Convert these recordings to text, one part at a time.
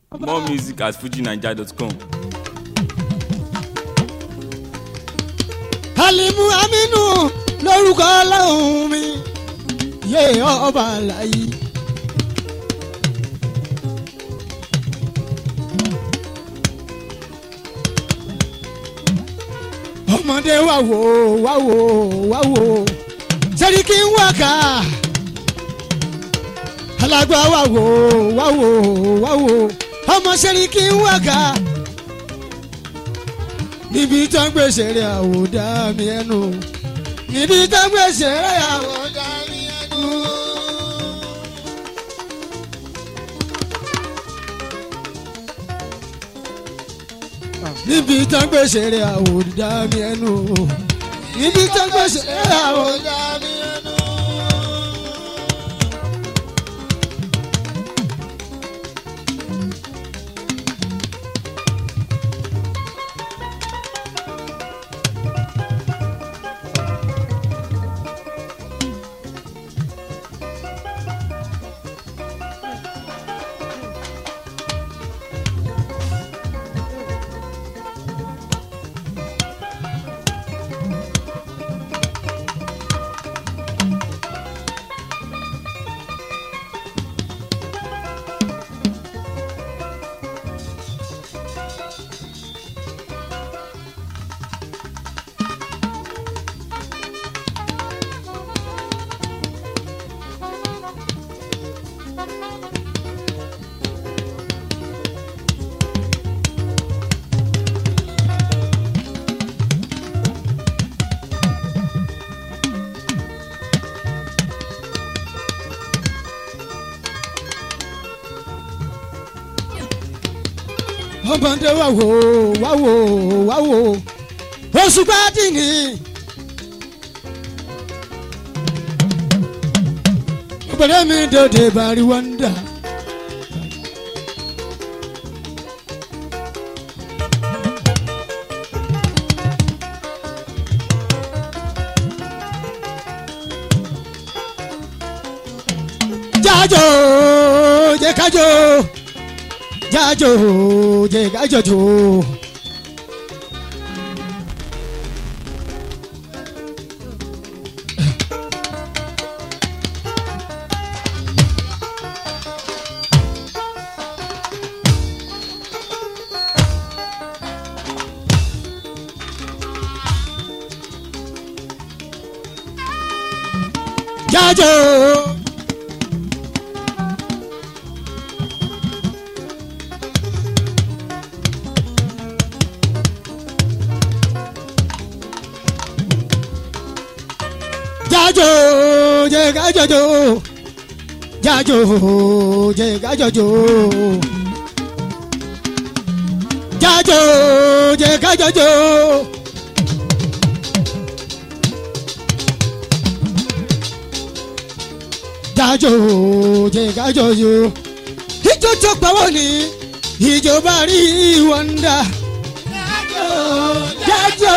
More music at fujinaija.com. alimu aminu lórúkọ ọlọ́run mi yé ọba àlàyé. ọmọdé wà wò wà wò wà wò sẹ́ríkì ń wà ká alágbá wà wò wà wò wà wò ọmọ sẹ́ríkì ń wà ká níbi tó ń gbèsè rẹ̀ àwòdà mi ẹnu níbi tó ń gbèsè rẹ̀ àwòdà mi ẹnu. níbi tó ń gbèsè rẹ̀ àwòdà mi ẹnu níbi tó ń gbèsè rẹ̀ àwòdà mi ẹnu. ọmọdé wà wò wà wò wà wò oṣù gbádì ni. ọ̀pẹ̀lẹ̀ mi dòde bari wọ́ndà. jájò jẹ́ kájò jájò jẹ kájọjò. jájò. jájò jẹ kájọjò jájò jẹ kájọjò jájò jẹ kájọjò. jájò jẹ kájọjò ijó tó pawọ́ ni ìjọba rí wọ́ndà. jájò jájò.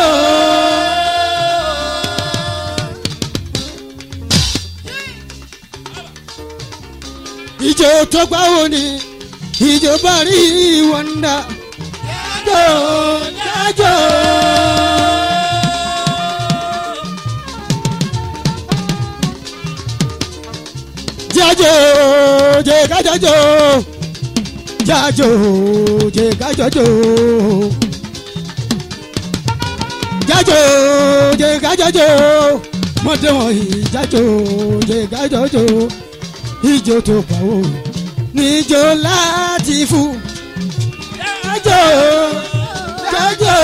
ìjọ tó gbà wò ni ìjọba rí wọ́ndà. jájò jájò. jájò jẹ kájọjò jájò jẹ kájọjò jájò jẹ kájọjò mọdé wọ̀nyí jájò jẹ kájọjò ijó tó pawó níjó láti fún jájò jájò.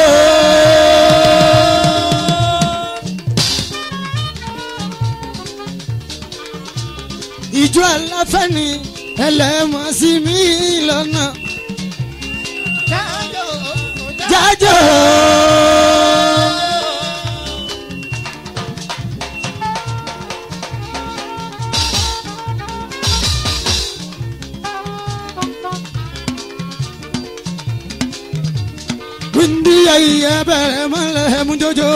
ìjọ aláfẹ́ ni ẹlẹ́mọ̀ sí mi lọ́nà. jájò jájò. windi ayé bẹ̀rẹ̀ mọ́lẹ̀ mú jọjọ.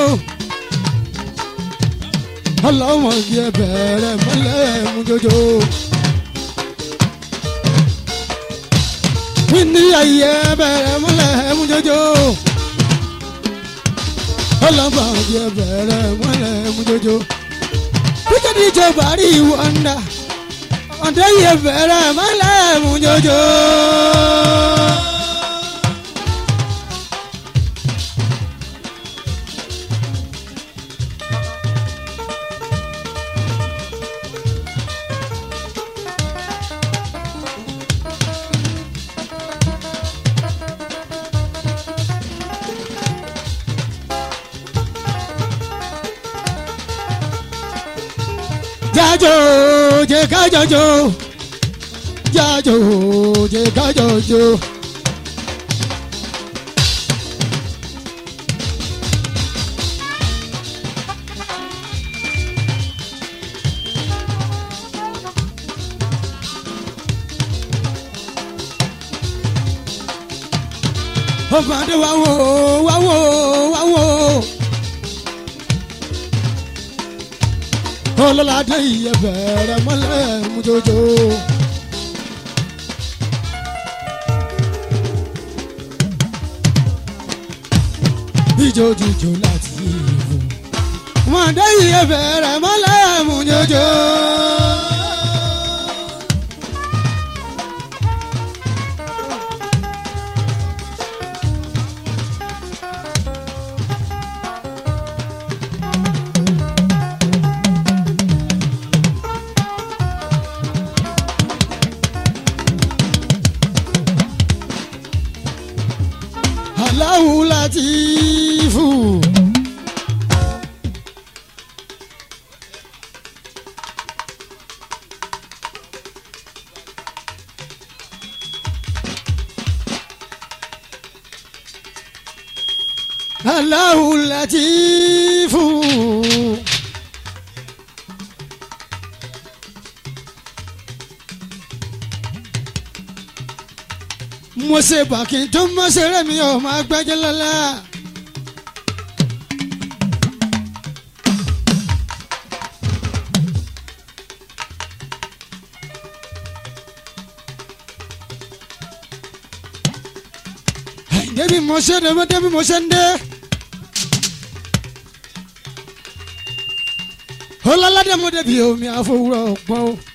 ọlọ́mọge bẹ̀rẹ̀ mọ́lẹ̀ mú jọjọ. wíńdí ayé bẹ̀rẹ̀ mọ́lẹ̀ mú jọjọ. ọlọ́ba òjò bẹ̀rẹ̀ mọ́lẹ̀ mú jọjọ. Peter DJ Bari Wonder. Ọ̀dọ́ yẹ bẹ̀rẹ̀ mọ́lẹ̀ mú jọjọ. Jájó jẹ́ ká jọjó. Jájó jẹ́ ká jọjó. Ọgbọ̀n adé wá wò wá wò wá wò. Ọlọ́ládé yẹ bẹ̀rẹ̀ mọ́lẹ̀ mú jọjọ. Ijó jíjó láti ìlú. Mọ̀dé yẹ bẹ̀rẹ̀ mọ́lẹ̀ mú jọjọ. Aláwo Látìfù. Aláwo Látìfù. mo ṣe bàkí tó mọ ṣeré mi ò máa gbẹ́jẹ́ lọ́la. débi mo ṣe dé mo débi mo ṣe ń dé. ọlọ́ládé mo débi omi àfọwúrọ̀ pọ́n o.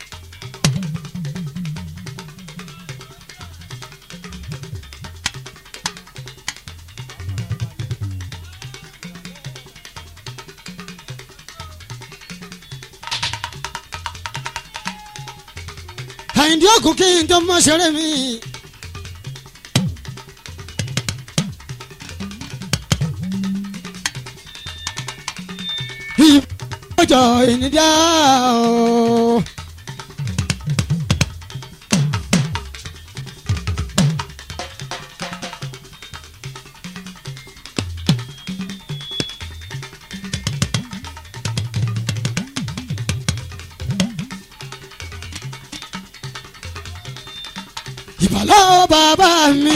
àyìndí òkú kí n tó mọ ṣeré mi. ìbọ̀jọ̀ ìnídà o. ìbàlọ́ bàbá mi.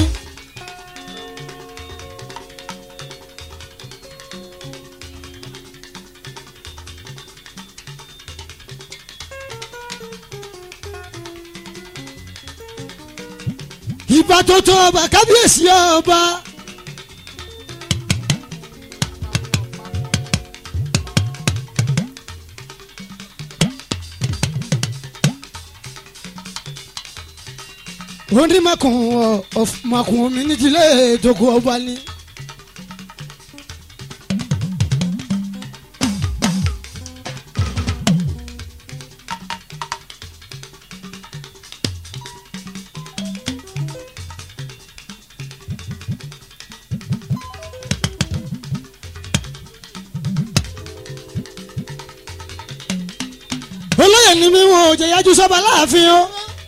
ìbà tó tó ọba kábíyèsí ọba. wọ́n ní makùn ọ̀ makùn mi ní tilẹ̀ ètòkù ọba ni. olóyè ni mi wọn ò jẹ yájú sọba láàfin o.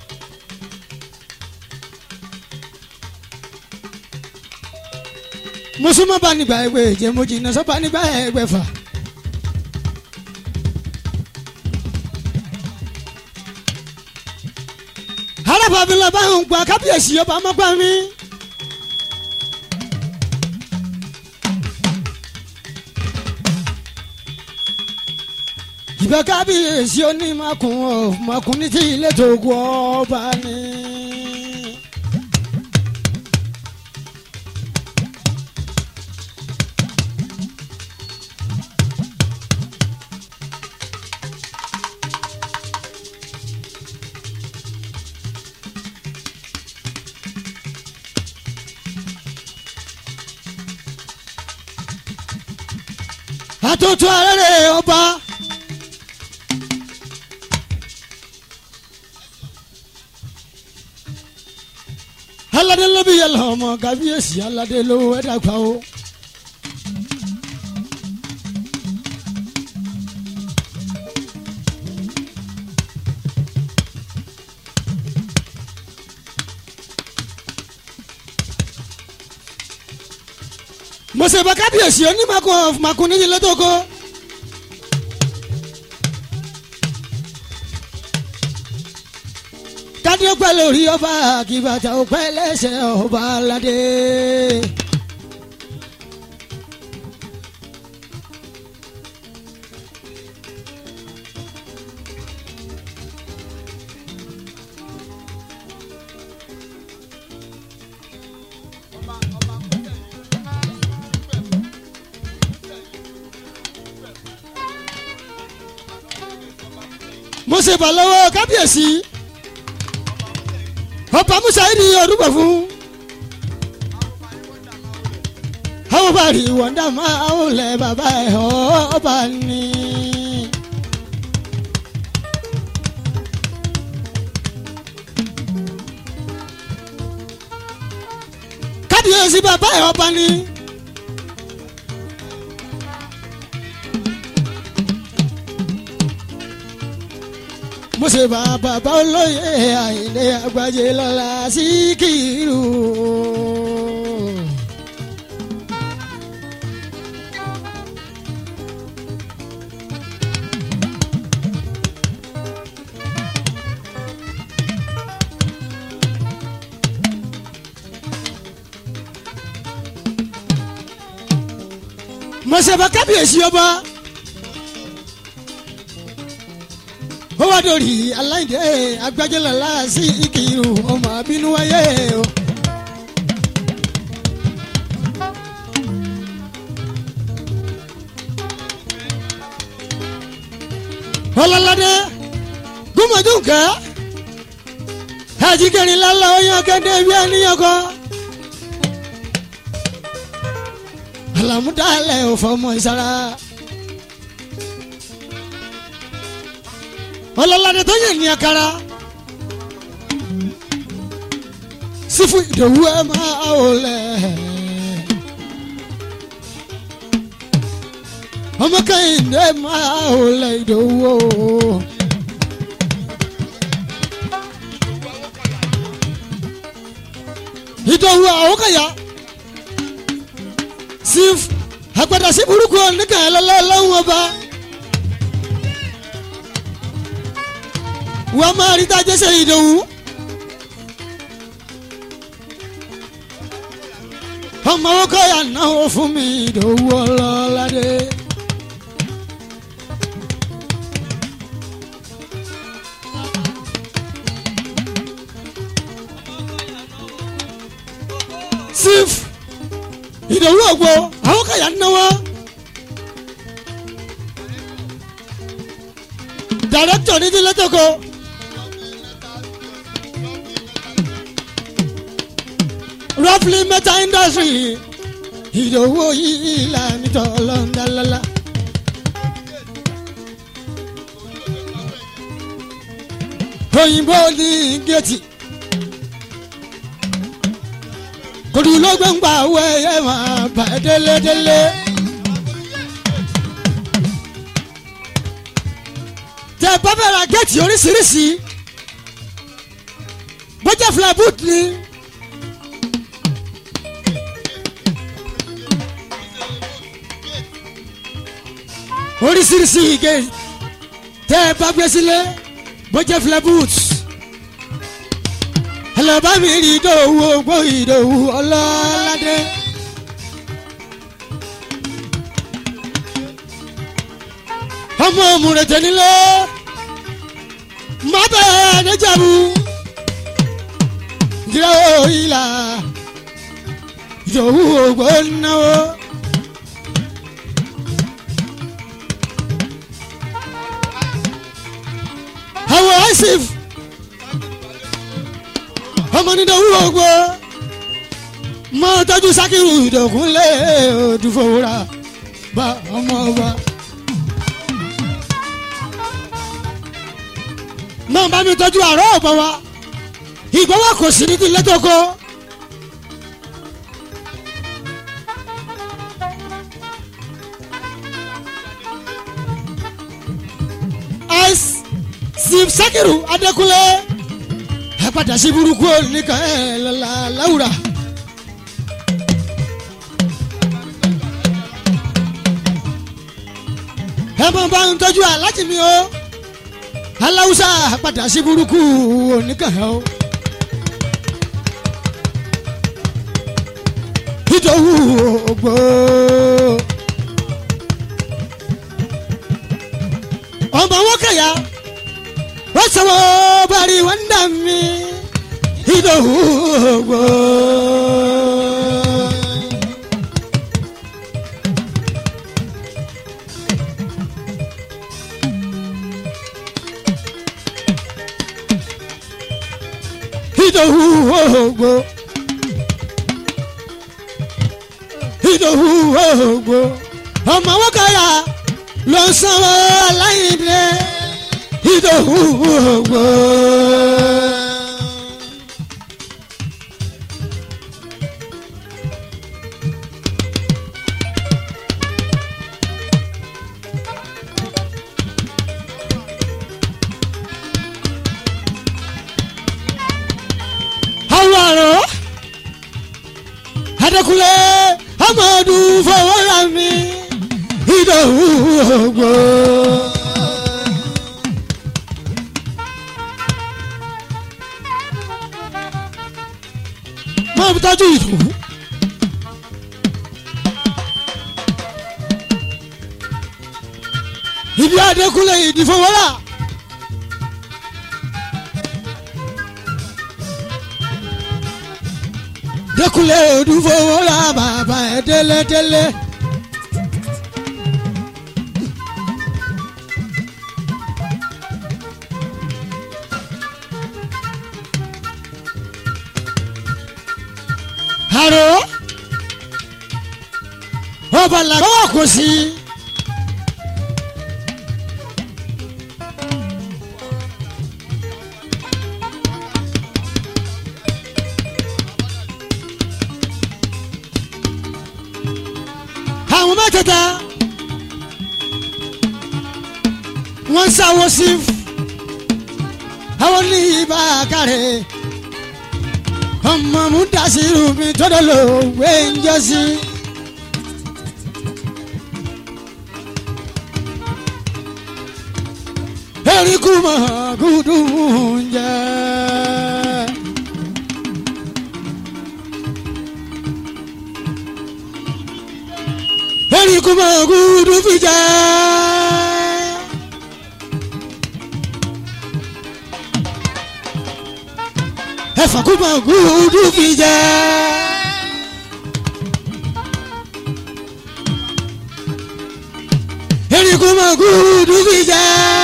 mùsùlùmọ́ bá nígbà ẹgbẹ́ ìjẹ́ mo jìnnà sọ́ba nígbà ẹgbẹ́ fà. arábàbí lọ bá ń gba kábíyèsí ọba mọ́gbà mi. ìbá kábíyèsí onímọ̀kùn ọ̀ mọ̀kùn ní tí ilé tó gu ọba ni. àtúntò arẹ́rẹ́ ọba. aládé ló bí yàrá ọmọ kábíyèsí aládé ló ẹ̀dá gbà ó. mọ̀sẹ̀bà kábíyèsí onímọ̀kùn ọ̀fùmọ̀kùn níyì lọ́tọ̀kọ́. kádé pẹ́ lórí ọba àkìbàtà òpẹ́ lẹ́sẹ̀ ọba aládé. mọ̀sẹ̀bà lọ́wọ́ kábíyèsí ọba musa yìí ni orúkọ fún àwọn bá rí wọ́ndà máa ń lẹ bàbá ẹ̀ ọba ni. kábíyèsí bàbá ẹ̀ ọba ni. mo ṣe bá bàbá olóyè àìlè àgbàjẹ lọ́la sí kìrù. mo ṣe bá kábíyèsí ọba. ó wá dórí aláìdé agbájẹ́lọ́lá sí ìkìrù ọmọ àbínú wáyé o. ọlọ́ládé gúnmọ̀dúnkẹ́ àjíkẹ́rin lálẹ́ oyún akẹ́dẹ́ bí ẹnìyàn kọ́. àlàmúdálẹ̀ ò fọmọ ìsara. ọlọ́ládé tó yẹ ní akara sífù ìdòwú ẹ máa ò lẹ̀ ọmọ kẹ́hìndé máa ò lẹ̀ ìdòwú o. ìdòwú àwòkàyà síf àgbàdà sí burúkú oníkà ẹ̀ lọ́lọ́wọ́ ọba. wọ́n máa rí tájẹ́ ṣe ìdòwú. ọmọ owó kọ́yà náwó fún mi ìdòwú ọlọ́ládé. sif ìdòwú ògbó àwọn kọ́yà náwó. dàrẹ́tọ̀ ní tilẹ̀ tó kọ́. roughly metal industry ìdòwò yìí lànà tọ́lọ́ndàlálà. òyìnbó ní géètì kòdùlógbòǹgbà wẹ̀yẹ̀ máa bà délédélé. tẹ bá fẹ́ ra géètì oríṣiríṣi bọ́jà flaboot ni. oríṣiríṣi ige tẹ ẹ bá gbé sílé bọ́jẹ́ flaboot ẹlẹ́bá mi rí ìdòwú ogbó ìdòwú ọlọ́ládé. ọmọ òmùrètè nílé má bẹ́ẹ̀ níjàmú ìdílé ìlà ìdòwú ogbó náwó. àwọn asif ọmọ nídìí owó ogbó mọ tọjú sakiru ìdògúnlé òdùfòwúrà bá ọmọ wa. máa bá mi tọ́jú àárọ̀ ọ̀bọ̀ wa ìgbọ́wọ́ kò sí ní tilẹ̀ tó kọ́. ice sim sakiru adekunle ẹ padà sí burúkú nìkan ẹ lọ́la láwùrà. ẹ máa bá ń tọ́jú aláàjì mi o aláwùsá padà sí burúkú oníkàn o. ìdòwú ògbó. ọmọ wọn kẹyà wọ́n sọ̀wọ́ bari wọ́n dà mí ìdòwú ògbó. ìdòwú ògbó. ìdòwú ògbó. ọmọ wọn kẹyà ló ń sanwó aláìní ìdòwú ògbó. àwọn àrò adékúnlé amadu fọwọ́ra mi ìdòwú ògbó. máa bí tọ́jú ìdòwú. ibi adékúnlé ìdìfọwọ́ra. Dékúnlé Odúfowórà bàbá ẹ̀ délédélé. Àrò ọba làgbọ́wọ́ kò sí. àwọn mẹ́tẹ̀ẹ̀ta wọ́n sáwọ́ sí àwọn ní ibà kárẹ̀ ọmọ mú dasiru mi tọ́dọ̀ lò wé ń jọ sí. eríkù mọ̀ gúdú ń jẹ́. Eri kuma gudu fija. Ẹ̀fà kuma gudu fija. Eri kuma gudu fija.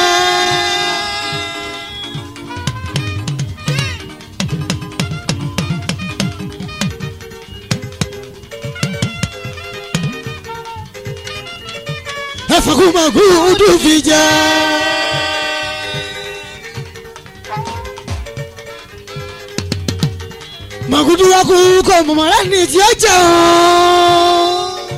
Ẹ̀fà kuma gudu fija. Màgùdù wa kú kọ́ mọ̀mọ́lá ní tí ó jẹun.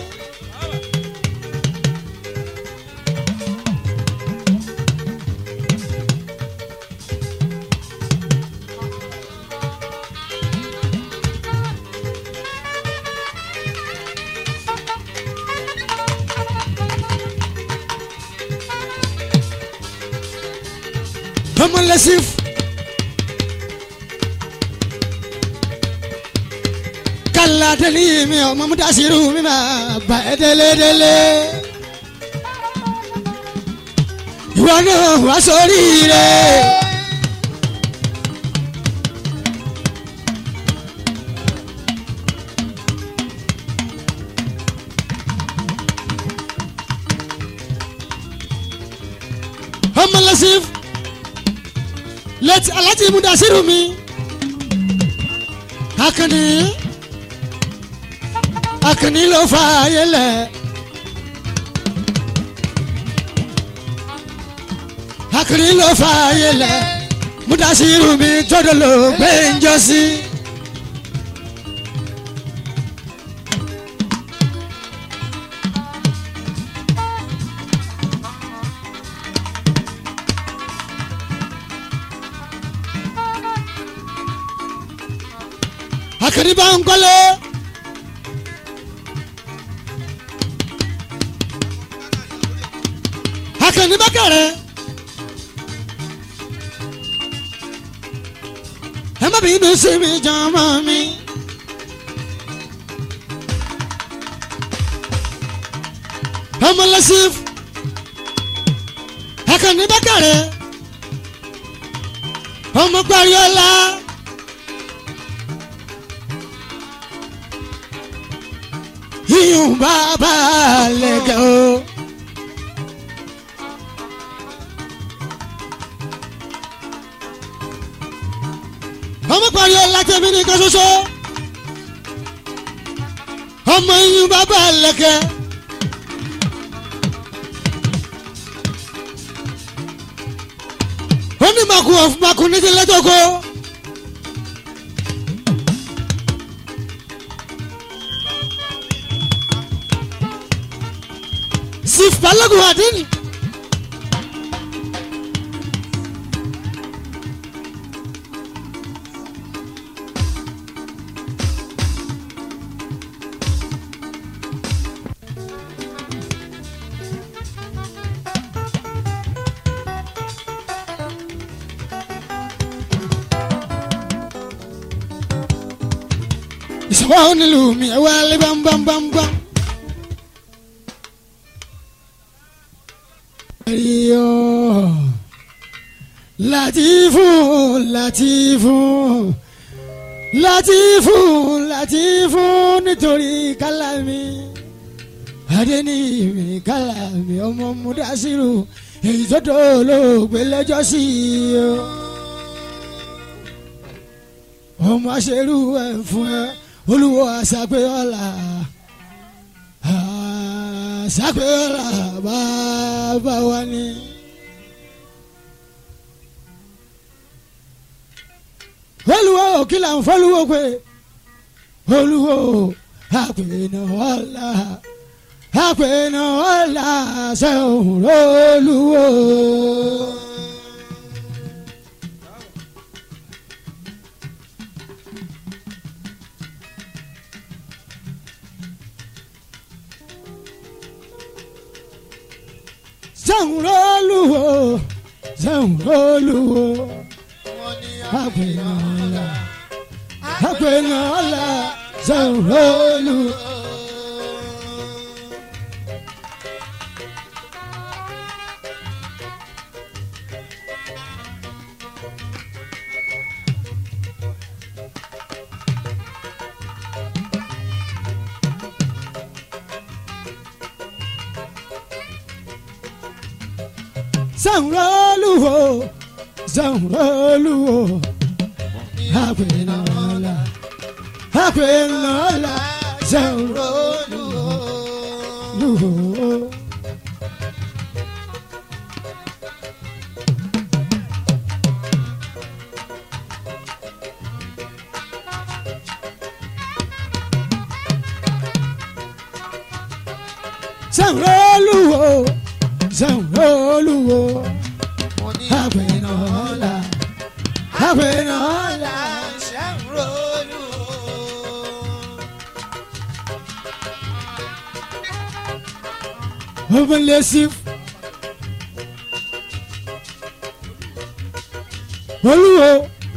ọmọ lẹsìn. kálá délé mi ọmọ mu dasiru mi máa bá ẹ délé délé. ìwọ náà wá sórí rẹ. ọmọ lẹsìn lẹ́tí aláti mudasiru mi akànnì akànnì ló fa ayé lẹ̀ akiri ló fa ayé lẹ mudasiru mi tọdọ ló gbé ń jọ sí. akiri bá ń kọ́lé. akiri bá kẹrẹ. ẹ má bínú sí mi jọmọ mi. ọmọ lọsif akiri bá kẹrẹ. ọmọ gbariola. iyùn bàbá lẹ́gẹ̀ o. ọmọ parí ọlá tẹ̀mí nìkan ṣoṣo. ọmọ iyùn bàbá lẹ́gẹ̀. ó ní màkù ọ̀fùnmakù ní ti lẹ́tọ̀kọ́. sif balagun adini. ìṣòwò onílù mi ẹ wá lé bámbámbámbám. Mario Latifu Latifu Latifu Latifu nítorí kálámi Adéníyì kálámi ọmọ Mudasiru èyí tó tó olóògbé lẹ́jọ́ sí i o. ọmọ aṣerú ẹ̀ fún ẹ olúwo àṣàpé ọ̀la àṣàpéra bàbá wa ni. olùwò kìlà ń fọlùwò pé olùwò àpènà ọ̀la àpènà ọ̀la sẹ́hùn olùwò. sẹ́hùn-olúwo sẹ́hùn-olúwo àpènàlà àpènàlà sẹ́hùn-olúwo. sẹ́hùn-olúwo sẹ́hùn-olúwo àpènàlà àpènàlà sẹ́hùn-olúwo. sẹ́hùn-olúwo sẹ́hùn-olúwo àpènàlà àpènàlà. Open lessive. Olúwo.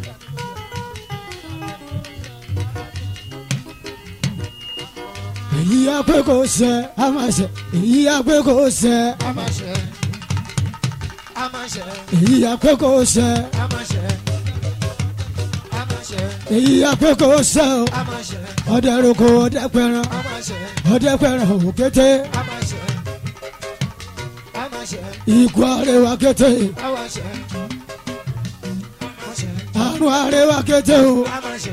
Èyí apẹ́ kò sẹ́, a máa sẹ́. Èyí apẹ́ kò sẹ́, Amáṣẹ. Amáṣẹ. èyí apẹ́ kò sẹ́. Amáṣẹ. Amáṣẹ. Èyí apẹ́ kò sẹ́ o. Amáṣẹ. Ọdẹ roko ọdẹ pẹran, Amáṣẹ. ọdẹ pẹran òkété. Amáṣẹ. Amáṣẹ. Ikú arẹwà kété, Amáṣẹ. Amáṣẹ. àrùn arẹwà kété o. Amáṣẹ.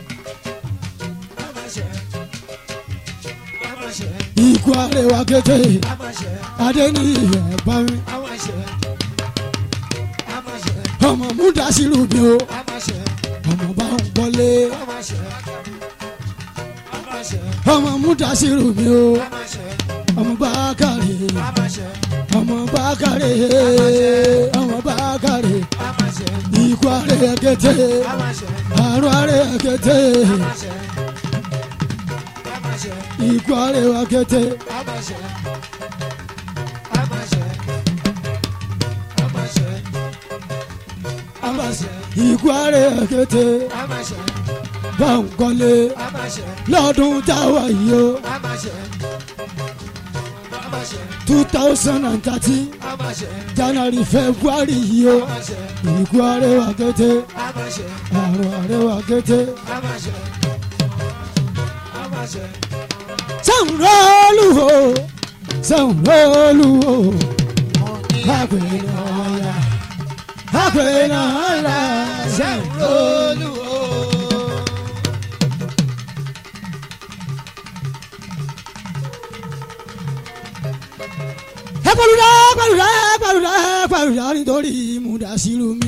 Amáṣẹ. Amáṣẹ. Ikú arẹwà kété, Amáṣẹ. adé ní ìyẹn bá mi. Amáṣẹ. múdàsírù mi o ọmọ bá ń gbọ́lé ọmọ múdàsírù mi o ọmọ bá kàrí ọmọ bá kàrí ọmọ bá kàrí ikú àrẹ ẹkẹtẹ àrùn àrẹ ẹkẹtẹ ikú àrẹ ẹkẹtẹ ikú àrẹ ẹkẹtẹ bá ń kọ́lé lọ́dún táwa yìí o two thousand and thirteen january february yìí o ikú àrẹ ẹkẹtẹ àrùn àrẹ ẹkẹtẹ. sanwó-olu o sanwó-olu o agbẹ̀nàyà agbẹ̀nàyà sanwó-olu o. ẹ pàlùdà pàlùdà pàlùdà pàlùdà nítorí Mudasiru mi.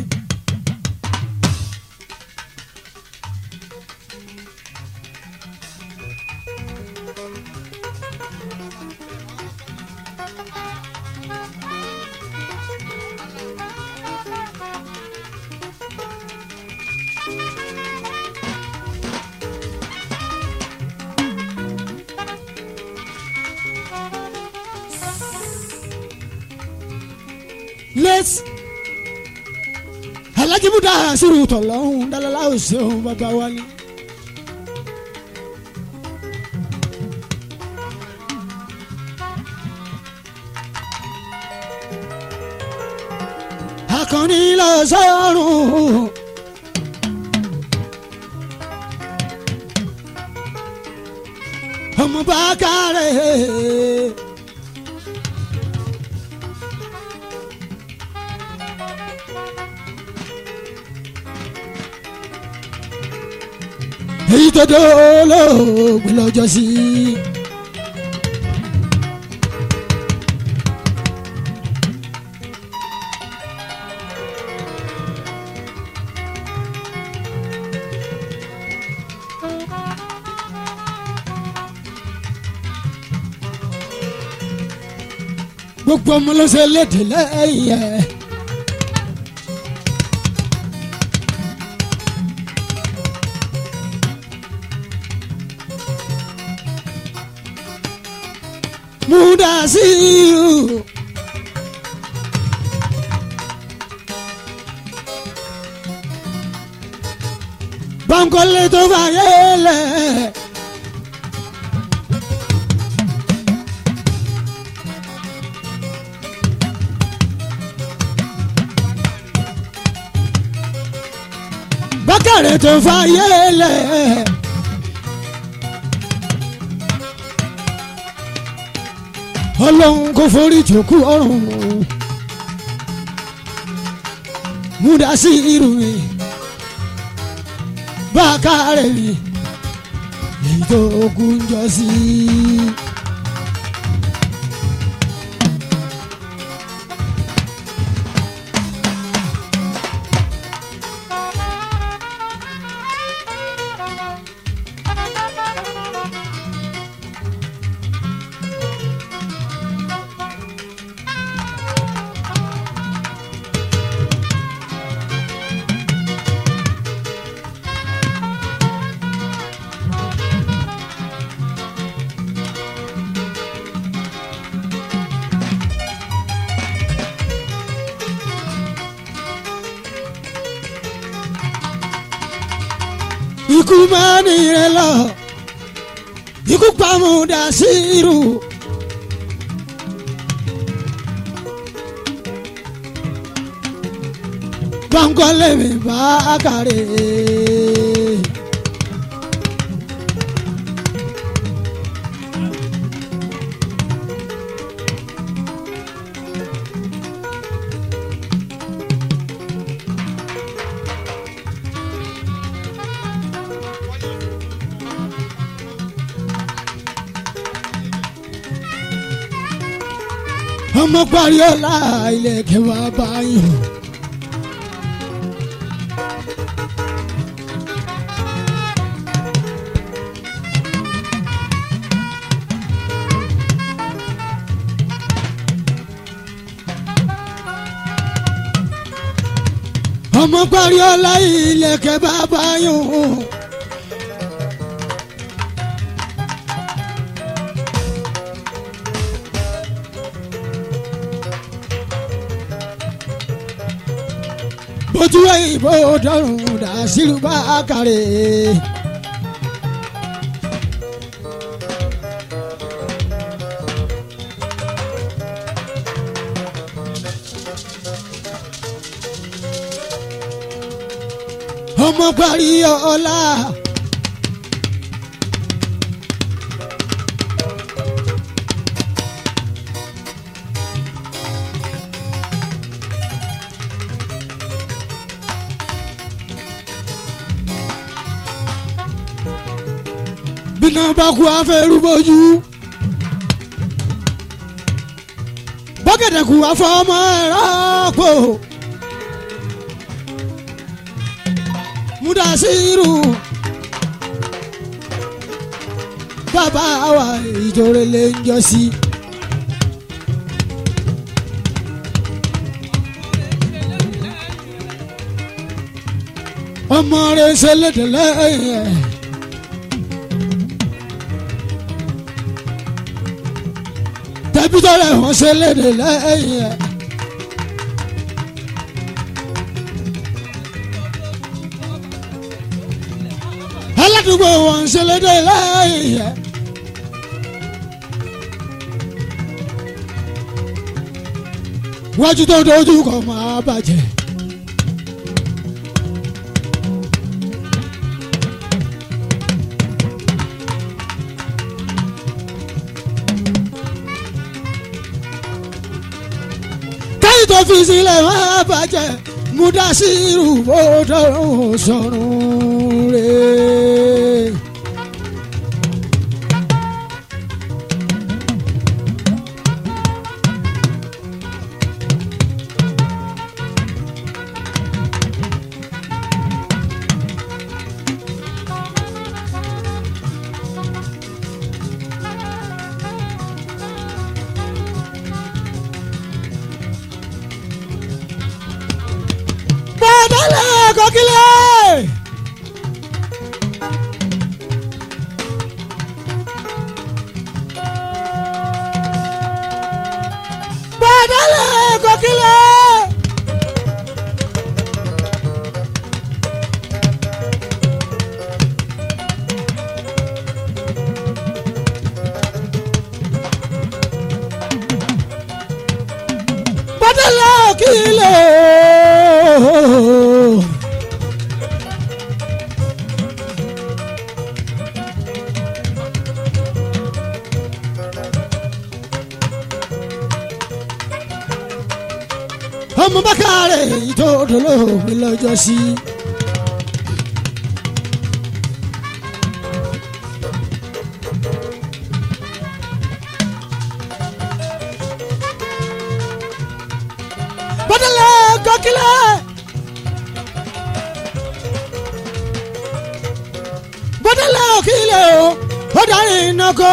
late Alhaji Mudasiru tọ̀lọ́hún dálálá òṣèlú bàbá wa ni. akọni lọ sọ́run. ọmọ bá kárẹ̀. èyí tó dolóògbé lọ́jọ́ sí. gbogbo ọmọ ló ṣe léde lẹ́yìn ẹ̀. Mudasiru. Bankole tó bá yẹlẹ. Bákàrẹ̀ tó fà yẹlẹ. ọlọ́run kò forí jòkú ọ̀run Mudasiru mi bákàrẹ̀ mi èyí tó kún jọ sí. ikú máa ní rẹ lọ ikú pa Mudasiru. Bankole mi Bakare. ọmọ parí ọlá ilẹ̀ kẹwàá báyọ̀. ọmọ parí ọlá ilẹ̀kẹ̀ bàbá yòó. bójú ìbò dọ̀rùn dà sílùú bá kàrè. ọmọ parí ọlá. bínú bá kú afẹ́rú bójú. bọ́kẹ̀tẹ̀ kú afọ́mọ́ ẹ̀rọ pò. mudasiru bàbá wa ìjọre lè ń jọ sí. ọmọ rẹ̀ ṣe lédè lẹ́yìn ẹ̀. tẹ̀bítọ́ rẹ̀ wọ́n ṣe lédè lẹ́yìn ẹ̀. aládùúgbò wọn ṣe lédè lẹ́yìn ẹ̀. wájú tó dojú kọ máa bàjẹ́. káyì tó fi sílẹ̀ máa bàjẹ́ mudasiru bòdò sọ̀rùn rẹ̀. bọ́dọ̀lẹ̀ kọ́kílẹ̀. bọ́dọ̀lẹ̀ kọ́kílẹ̀. bọ́dọ̀lẹ̀ kọ́kílẹ̀. ọmọ bákàrẹ̀ ìtòdò lómi lọ́jọ́ sí. bọ́dọ̀lẹ̀ kọ́kílẹ̀. bọ́dọ̀lẹ̀ òkìlẹ̀ o ó darí iná kó.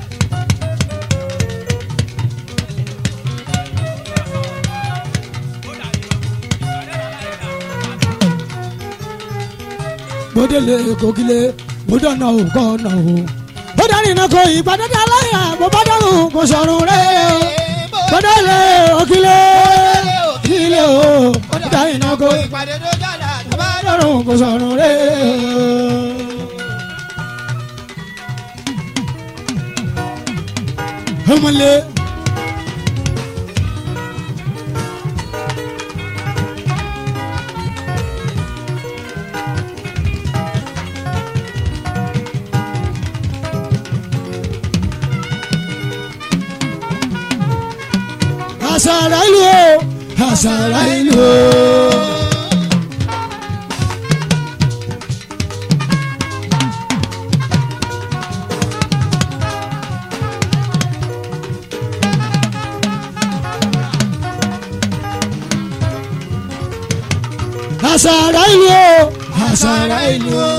bọ́dẹ̀lẹ̀ kòkìlẹ̀ bọ́dọ̀nà òkò ọ̀nà o. ó darí iná kó ìpàdé dá láyà bó bá dọ̀rùn kò sọ̀rùn rẹ̀ o. bọ́dẹ̀lẹ̀ òkìlẹ̀ òkìlẹ̀ o. ó darí iná kó ìpàdé tó jàdá tó bá ìpàdé dọ̀rùn kò sọ̀rùn rẹ̀ o. ọmọlé. àṣàrà ìlú o àṣàrà ìlú o. àṣàrà ìlú o àṣàrà ìlú o.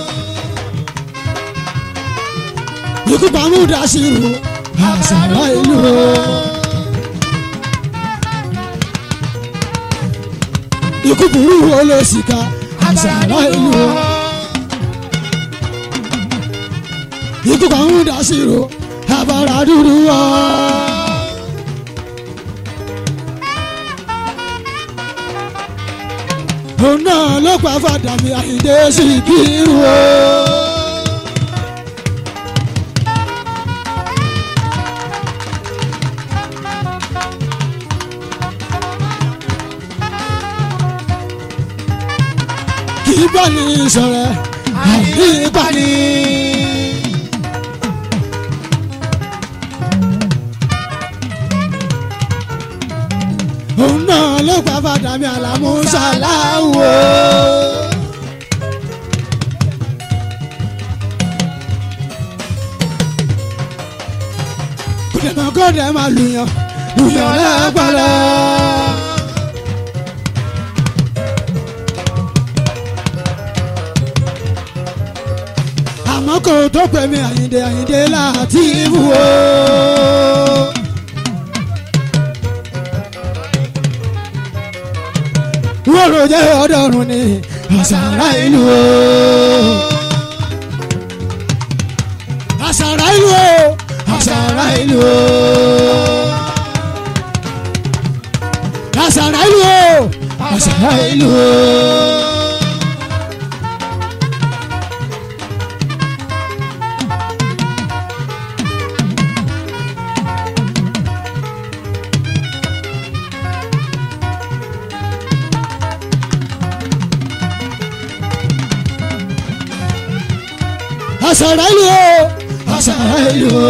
ikú pamọ́ dasiru àṣàrà ìlú o. ikú burú olóṣìkà àṣàrà ìlú o. ikú kan ń dá sí ro àbára dúdú wá. òun náà ló pa fàdàmì àyíndé sí kírun o. kì í bá ní ìṣọ̀rẹ́ àìní ìpàdé. òun náà ló pa fàdàmì àlàmú ṣàláwò. kùdìmọ̀ kọ́dẹ̀ máa lùyàn lùyàn lágbára. àmọ́ kò tó pè mí àyíndé àyíndé láti wù ó. wọ́rọ̀ jẹ́ ọ̀dọ́run ni àṣàrà ìlú o. àṣàrà ìlú o. àṣàrà ìlú o. àṣàrà ìlú o. àṣàrà ìlú o. àṣàrà ìlú o àṣàrà ìlú o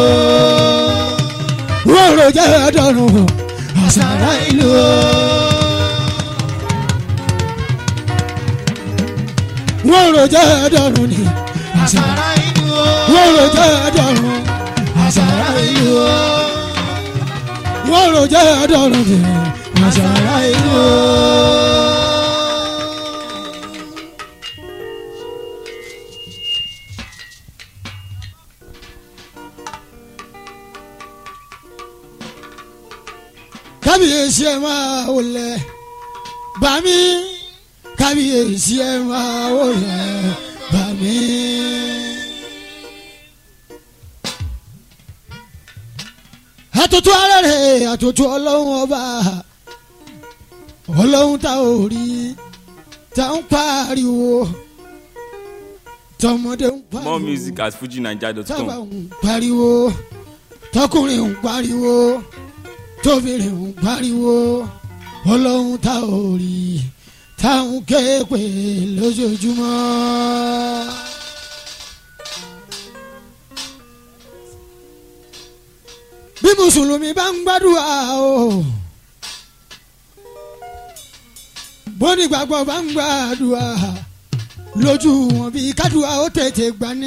wọ́n rò jẹ́ ọ̀dọ́rùn àṣàrà ìlú o. wọ́n rò jẹ́ ọ̀dọ́rùn ni àṣàrà ìlú o. wọ́n rò jẹ́ ọ̀dọ́rùn àṣàrà ìlú o. wọ́n rò jẹ́ ọ̀dọ́rùn ni àṣàrà ìlú o. kábíyèsí ẹ máa wọlé bàmí kábíyèsí ẹ máa wọlé bàmí. àtútù arẹ́rẹ́ àtútù ọlọ́run ọba ọlọ́run tá ò rí tá ń pariwo tọmọdé ń pariwo More music at fujinaija.com. tábà ń pariwo tọkùnrin ń pariwo tóbìnrin ń pariwo ọlọ́run tá ò rí táwọn kéèpè lójoojúmọ́. bí mùsùlùmí bá ń gbàdúrà o bónígbàgbọ́ bá ń gbàdúrà lójú wọn bí kádùá ó tètè gbani.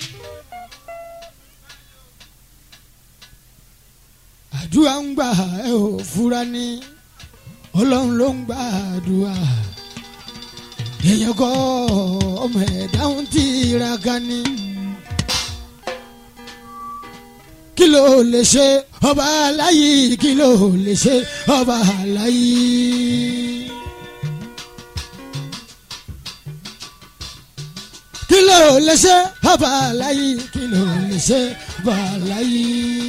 àdúrà ń gbà ẹ ò fura ní ọlọ́run ló ń gbà àdúrà èèyàn kọ́ ọmọ ẹ̀dá ń tiraka ní. kí ló lè ṣe ọba aláyí kí ló lè ṣe ọba aláyí. kí ló lè ṣe ọba aláyí kí ló lè ṣe ọba aláyí.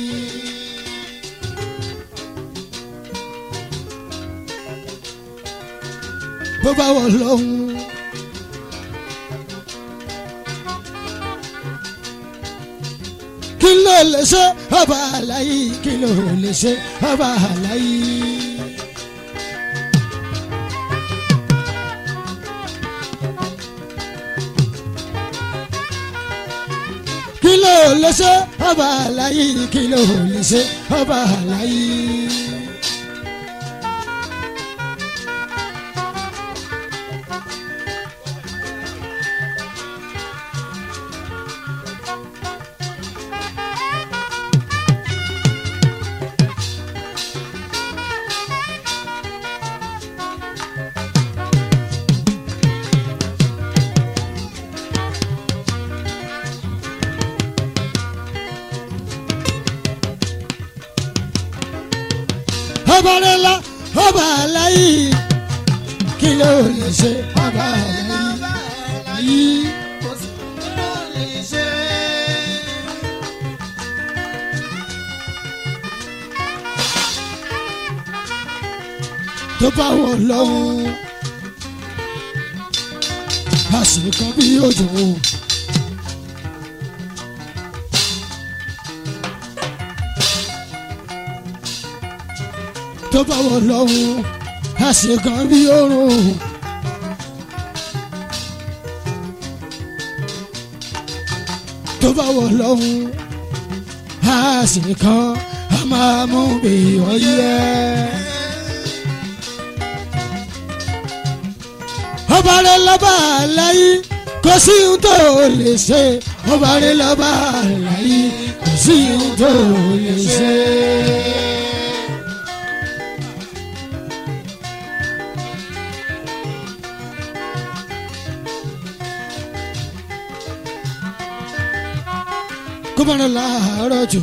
bó bá wọ lọ́hùn. kí ló lè ṣe ọba àlàyé kí ló lè ṣe ọba àlàyé. kí ló lè ṣe ọba àlàyé kí ló lè ṣe ọba àlàyé. ọba rẹla ọba aláyé kí ló lè ṣe ọba yìí. tó bá wọ̀ lọ́hùn àṣìkan bí òjò. tó bá wọ̀ lọ́hùn àṣìkan bí òrùn. tó bá wọ̀ lọ́hùn àṣìkan a máa mú bí ọyẹ́. ọba rẹ lọ́ba àlàyé kò sí ohun tó lè ṣe ọba rẹ lọ́ba àlàyé kò sí ohun tó lè ṣe. kó bá rẹ láàárọ̀ jù.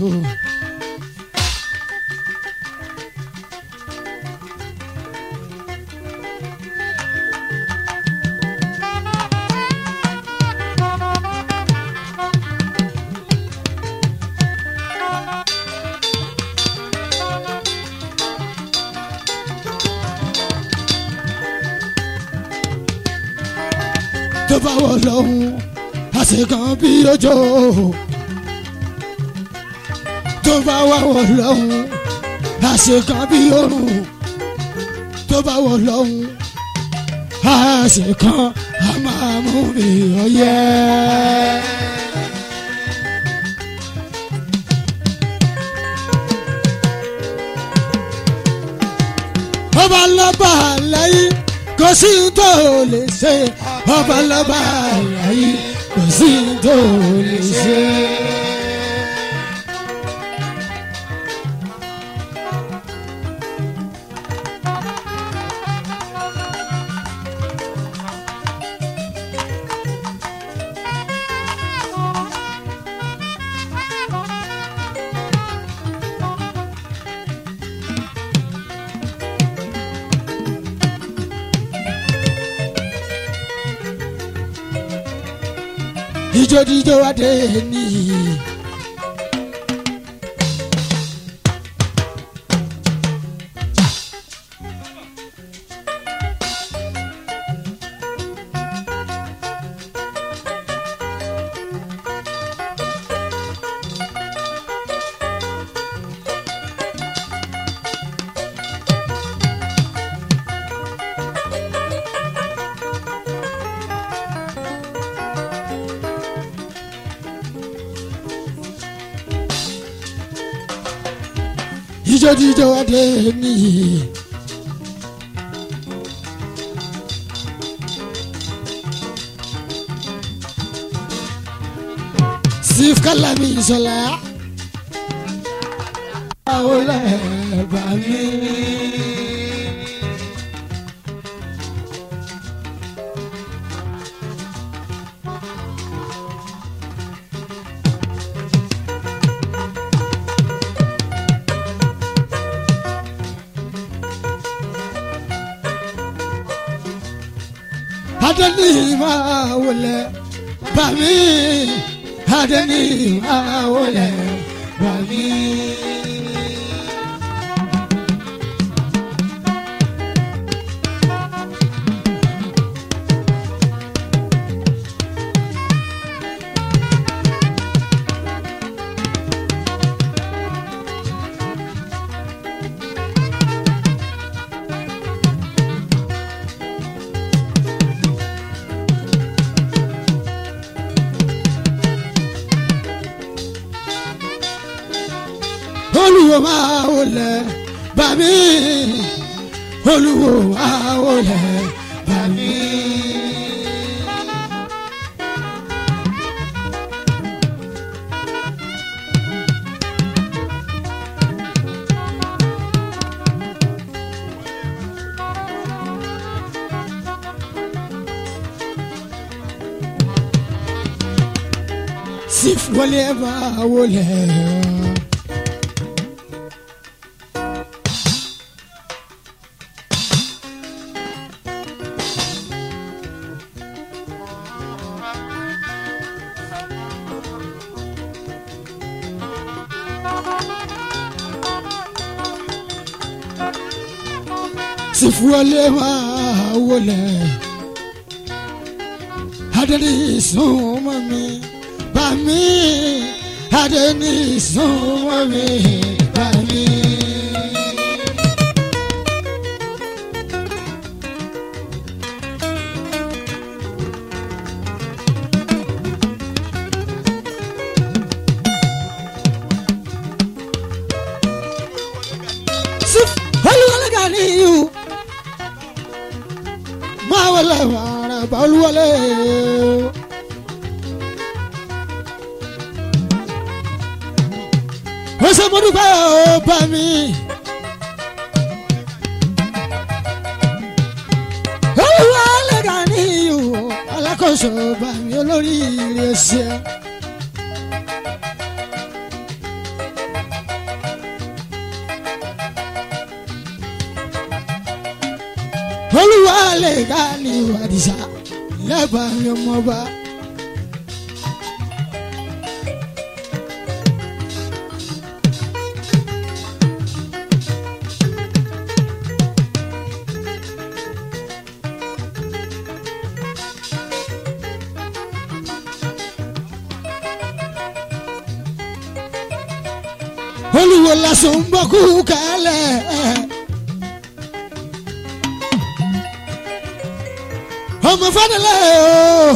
tó bá wọ̀ lọ́hùn àṣekàn bí ọjọ́ tó bá wà wọ̀ lọ́hùn àṣekàn bí òrùn tó bá wọ̀ lọ́hùn àṣekàn a máa mú mi ọyẹ́. ọba lọ́ba lẹ́yìn kò sí tó lè ṣe ọba lọ́ba lẹ́yìn kò sí tó lè ṣe. ijó jíjó adé ní. ijó jíjó adé ní. sif kalami sọlá. àwọn lẹ́ẹ̀bà mi. adani máa wọlé bàmí adani máa wọlé bàmí. olùwò máa wọlé bàmí olùwò máa wọlé bàmí. sif wọlé máa wọlé. yusuf wọlé máa wọlé adẹni súnmọ́ mi bá mi adẹni súnmọ́ mi bá mi. Sif olúwọlé Ganiyu máa wọlé wàrà bá olúwọlé. ó ṣe mo dúpẹ́ ó bá mi. olúwọlé Ganiyu alákòóso bá mi olórí ilé ṣe. olúwa lè ká ní ìwádìísá lẹ́bàá mi ọmọba. olúwo lásán ń bọ́ kú kálẹ̀. ọmọ fadala o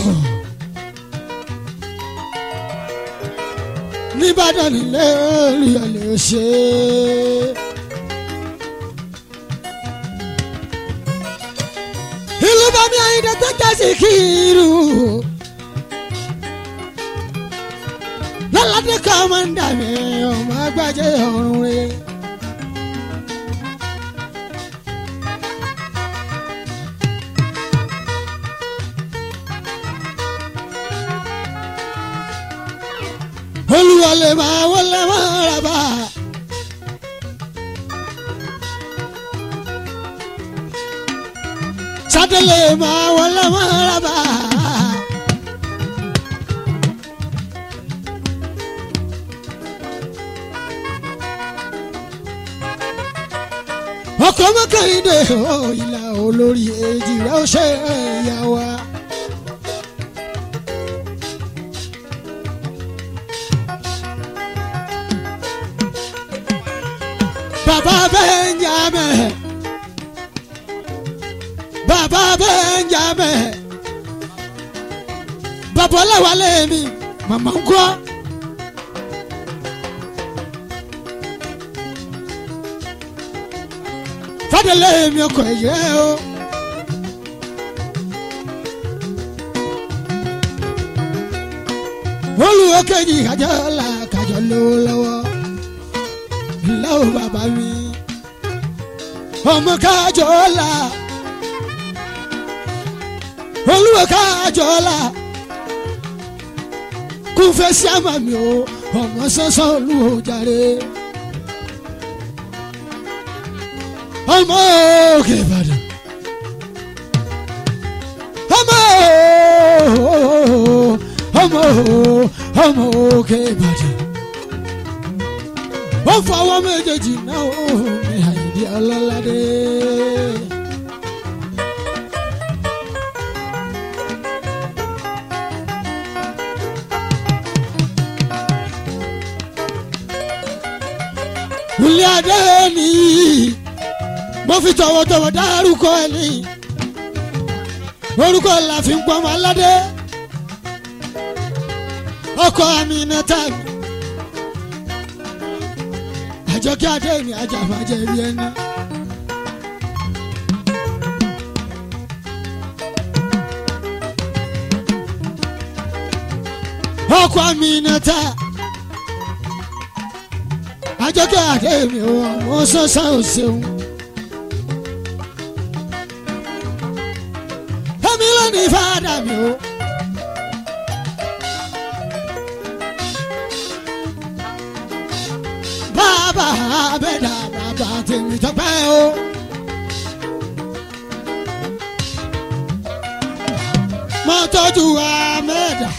nìbàdàn nílé olùyọlẹ ṣe. ìlú bàmí àyìnbó tó jásí kírù lọ́ládé kọ́mọ́ndà mi ọmọ agbájé ọ̀run rẹ̀. olúwalẹ̀ máa wọlé máa rà bá. sátẹ̀lẹ̀ máa wọlé máa rà bá. ọkọ̀ mọ́kànlélé ò ìlà olórí èjì rẹ̀ ó ṣe ẹ̀yà wa. Baba Benjamin. Baba Benjamin. Baba Ọláwálé mi, màmá ń kọ́. Fádélé mi ọkọ̀ ẹ̀yẹ́ o. Olùwọ́ kejì kájọ́ la kájọ́ lówó lọ́wọ́ lọ́wọ́ bàbá mi. ọmọ kájọ la olúwa kájọ la kún fẹ́ sí àmà mi o ọmọ sọ́sọ́ olúwo jàre. ọmọ òkè ìbàdàn ọmọ ọmọ ọmọ òkè ìbàdàn ó fọwọ́ méjèèjì náà ó mi àyèdè ọlọ́ládé. Wùlí adé nìyí mo fi tọ̀wọ̀tọ̀wọ̀ dárúkọ ẹ̀ ní orúkọ la fi ń pọ́nmọ́ aládé ọkọ àmì nẹ́tà mi àjọkẹ́ adé ni ajàfàjẹ́ rí ẹni. ọkọ àmì nẹ́tà àjọkẹ́ adé mi ò mọ sọ́sọ́ ò ṣeun. èmi ló ní fàdà mi o. bàbá abẹ́dà bàbá tèmi tọpẹ́ o. mo tọ́jú amẹ́dà.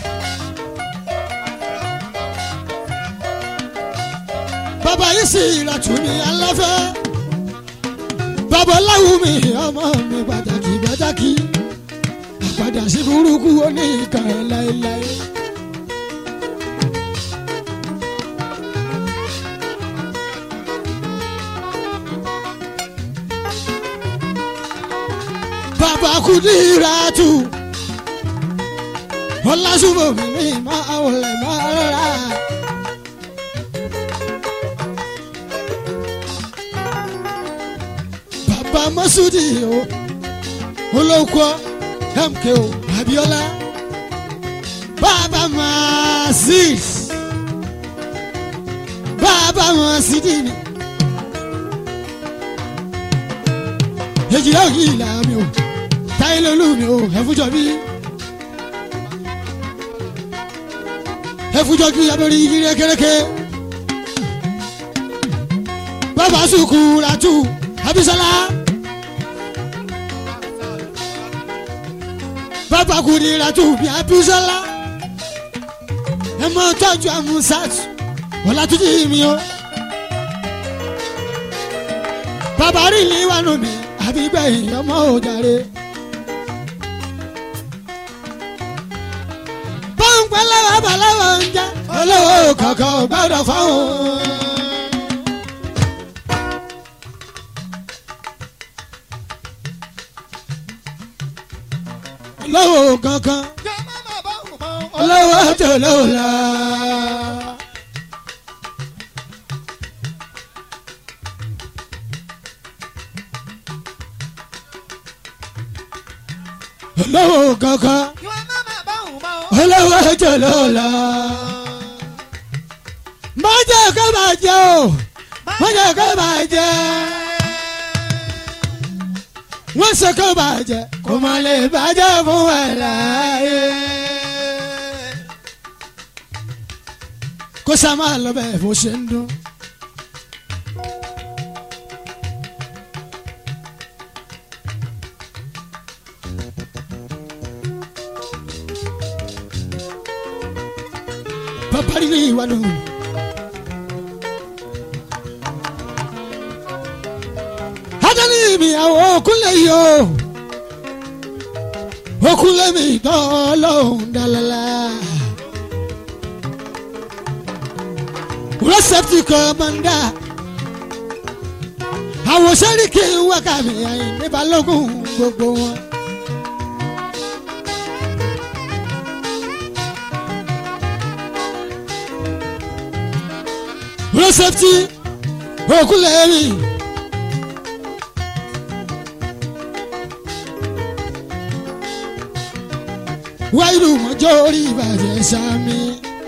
bàbá yìí sì ìlàtú ní aláfẹ́. babaláwo mi ọmọ mi pàtàkì pàtàkì àpàdà sí burúkú oníkan láéláé. bàbá Kudiratu ọlásùnmọ̀ mi mi máa wọlé máa rà. bàbá Masudi o olóko MKO Abiola bàbá Mazis bàbá Masidi mi. èjìlá òyìn ìlà mi o táyé lolú mi o ẹ̀fújọ bí. ẹ̀fújọ bí abẹ́rẹ́ igi rékéréké. bàbá Sukuratu Abisola. bàbá Kudiratu bí Abisola. ẹ mọ tọ́jú Amusat Ọlátúnjí mi o. bàbá rí ní wàánu mi àbí gbẹ̀yìn ọmọ òjàre. pọ́ńpẹ́ lọ́wọ́ bàlọ́wọ́ ń jẹ́ olówó kankan ò gbọ́dọ̀ fáwọn. olówó kankan olówó tó lówó la. olówó kankan olówó tó lówó la. má jẹ́ kó máa jẹ́ o má jẹ́ kó máa jẹ́ wọ́n ṣe kó máa jẹ́ kó má lè bàjẹ́ fún ẹ̀ láàyè. kó sá máa lọ bẹ́ẹ̀ bó ṣe ń dún. papari ni ìwádùn. adani mi àwọn okunle yìí o okunle mi tọ́ lọ́hùn dalala. rẹ́sẹ̀pì kọ́mọ́ndà àwọn sẹ́ríkì wákàmì àyìnbí balógun gbogbo wọn. rẹ́sẹ̀pì okunle mi. wáyé mọ́jọ́ orí ìbàjẹ́ sami.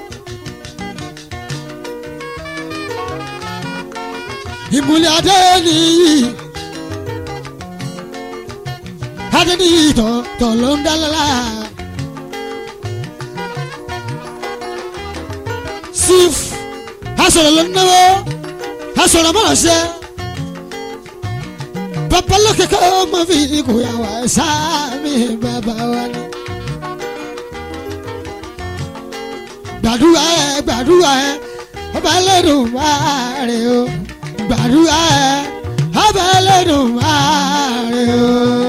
ìmùlẹ̀ adé nìyí adé nìyí tọ̀ tọ̀ ló ń dálálá. sif asọ̀rọ̀ ló ń náwó asọ̀rọ̀ mọ̀ ṣẹ́ babalókè kọ́ mọ́ fi ikú yà wá sáàmì bàbá wa ni. gbàdúrà ẹ gbàdúrà ẹ ọba ẹlẹ́dùn máa rè o gbàdúrà ẹ ọba ẹlẹ́dùn máa rè o.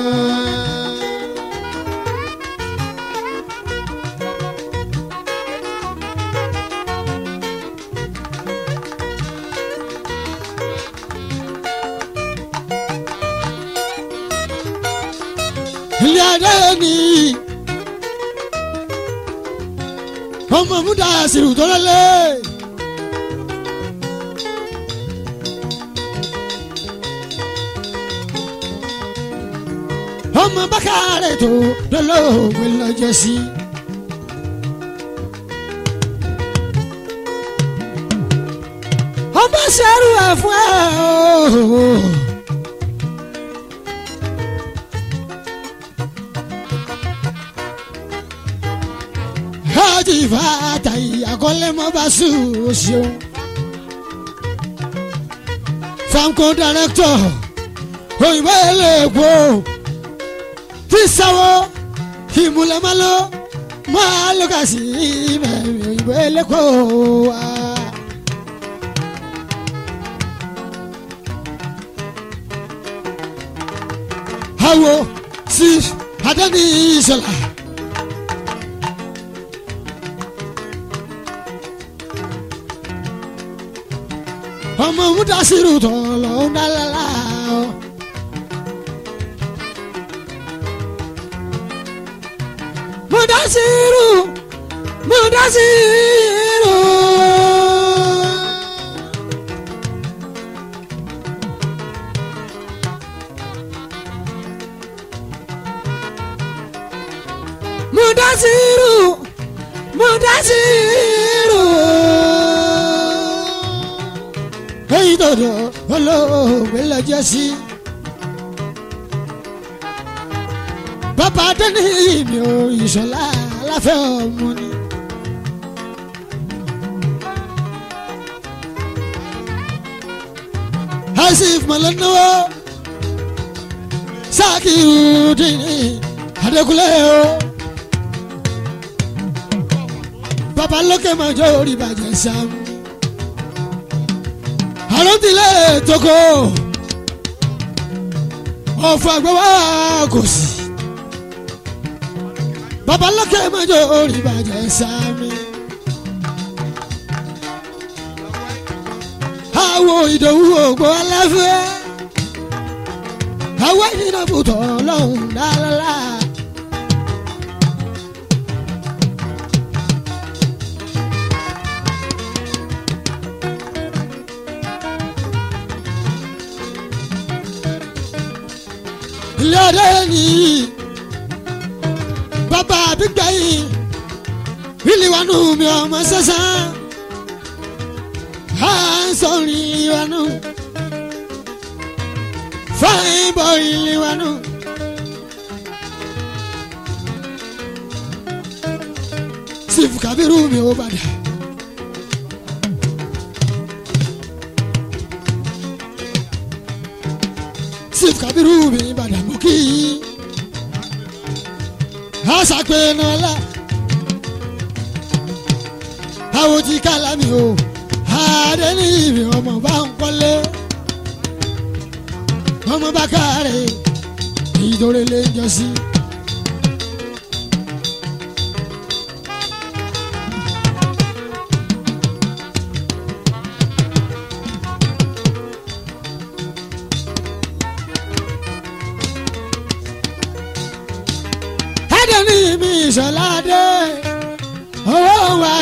ilé adé ni ọmọ múdà sírù tó lélẹ̀. ọmọ bákàrẹ̀ tó lọ́lọ́wọ́ lọ́jọ́ sí. ọmọ sẹ́rù ẹ̀ fún ẹ̀ ooo. hajj fata akọ́lẹ́mọba ṣùṣù. famco director òyìnbó eléèkó tíṣàwó ìmúlẹ̀mọ́lọ́ máa lọ́kà sí mẹ́rin òyìnbó eléèkó wa. awo sí adani ìṣọlá. ọmọ mudasiru tó lọ ń dálẹ́lá o. mudasiru mudasiru. mudasiru mudasiru. èyí dọ̀dọ̀ olóògbé lọ́jọ́ sí. bàbá dẹ́ni mi ò ìṣọ̀lá aláfẹ́ ọmọ ni. asif mọ̀lẹ́nuwọ́ sákìrù dìní adékúnlé o. bàbá lókè mọ̀jọ́ orí bàjẹ́ sáà àròtilẹ̀ tókò ọ̀fọ̀ àgbẹ̀wá kò sí. babalọ́kẹ́ mọ́jọ́ orí bàjẹ́ sámi. àwọ̀ ìdòwú ògbó aláfẹ́. àwọ̀ ìdìbòtò ọlọ́run dáadáa. ilé ọdẹ nìyí bàbá àbígbà yìí ìlú wánú mi ọmọ sẹ́sán à ń sọ̀rọ̀ ìlú wánú fáìn bọ̀ ìlú wánú. sífù kábírù mi ò bàdà. sífù kábírù mi bàdà mọ́ kí yín àṣàpè nàlá àwọn tí kálámì o àdé ní ìrìn ọmọ bá ń kọ́lé ọmọ bá káre ìdórè lè jọ sí. Adé ní mi ìṣọ̀lá dé owó wa.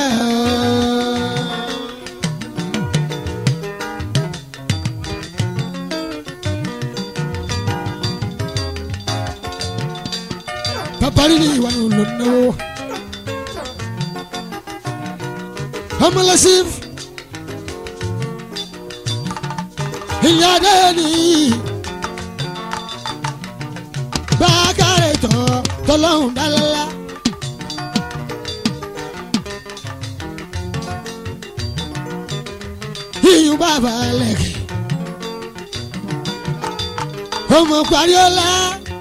Bàbá rí ní ìwà ló náwó. Ọmọlẹ́sìn ilé adé nìyí bákàrẹ̀ tọ́ tọ́lọ́hún dálálá. iyùn bàbá lẹ́kẹ̀. ọmọ parí ọlá.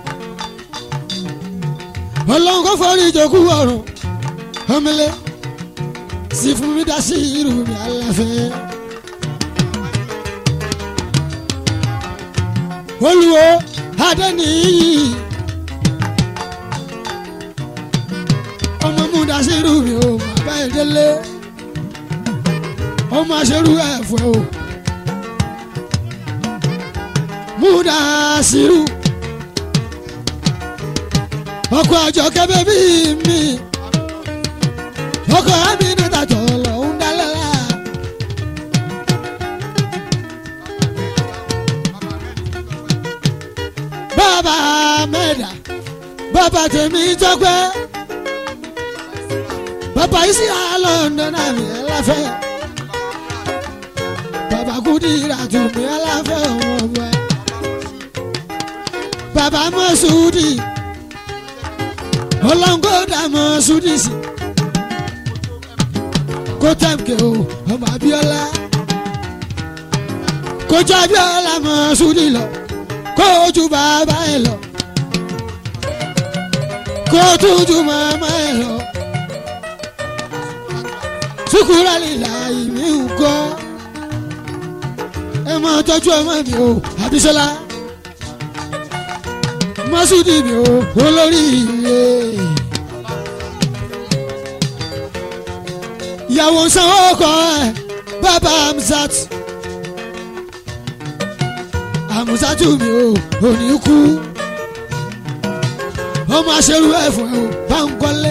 ọlọ́run kò forí ìjókòó ọ̀run. ọmọlẹ́ sì fún mi dá sí irú mi aláfẹ́. olùwọ́ adẹ́niyí. ọmọ múdàsírù mi ò bàbá ìdílé ọmọ aṣerú ẹ̀fọ́ o múdàsírù ọkọ àjọ kẹfẹ bí mi ọkọ àmì níta tó lọ ń dálẹ́lá. bàbá mẹ́ta bàbá tèmi tọ́pẹ́ bàbá yìí sí àlọ́ndọ̀ náà mi ẹlẹ́fẹ́ bàbá kúdìrà tù mí ẹlẹ́fẹ́ ọmọ ọmọ ẹ bàbá mọ́sùdì ọlọ́ngọ́dà mọ́sùdì sí kó tẹ̀m̀kẹ́ o ọmọ abiola kójú abiola mọ́sùdì lọ kójú bàbá ẹ lọ kó tójú màmá ẹ lọ sukura lila ìmí nkọ ẹ máa tọ́jú ọmọ mi o Abisola mọ́sùdì mi ò olórí ilé. ìyàwó sanwó kọ ẹ bàbá amsat amusatu mi ò òní kú ọmọ aṣerú ẹ fún ẹ o bá ń kọ́lé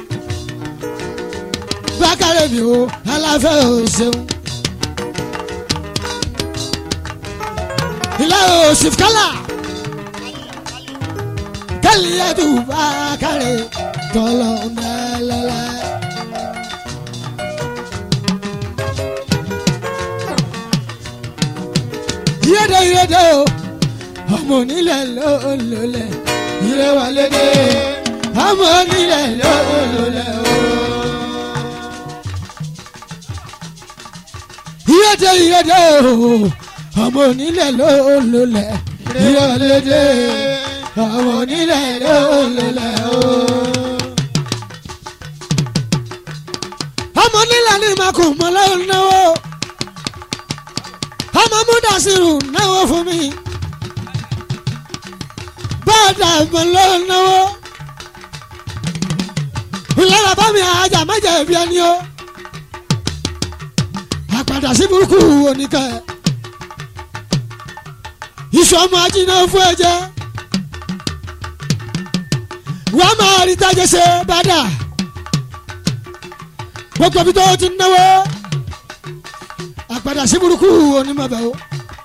bákàrẹ̀ mi ò aláfẹ́ ò ṣeun. ilé òsì kálá kálí ẹ̀dùn bákàrẹ̀ tọ́lọ̀ mẹ́lẹ́lẹ́. yéde yéde o ọmọ onílẹ̀ lólólẹ̀ ire wà lédè ọmọ onílẹ̀ lólólẹ̀ o. yéde yéde o ọmọ onílẹ̀ lólólẹ̀ ire wà lédè ọmọ onílẹ̀ lólólẹ̀ o. ọmọ onílẹ̀ ní makùn mọ́lẹ́ náwó ọmọ múdàsírù náwó fún mi bọ́ọ̀dà mọ̀ ló náwó ìlera bá mi àjà mẹ́jẹ̀ ẹ̀bí ẹni o àpàdà sí burúkú oníkẹ́ iṣu ọmọ ajínigbé fún ẹ̀jẹ̀ wọ́n máa rí tájẹ́ ṣe bàdà gbogbo ibi tó ti náwó àpàdà sí burúkú onímọ̀bẹ̀ o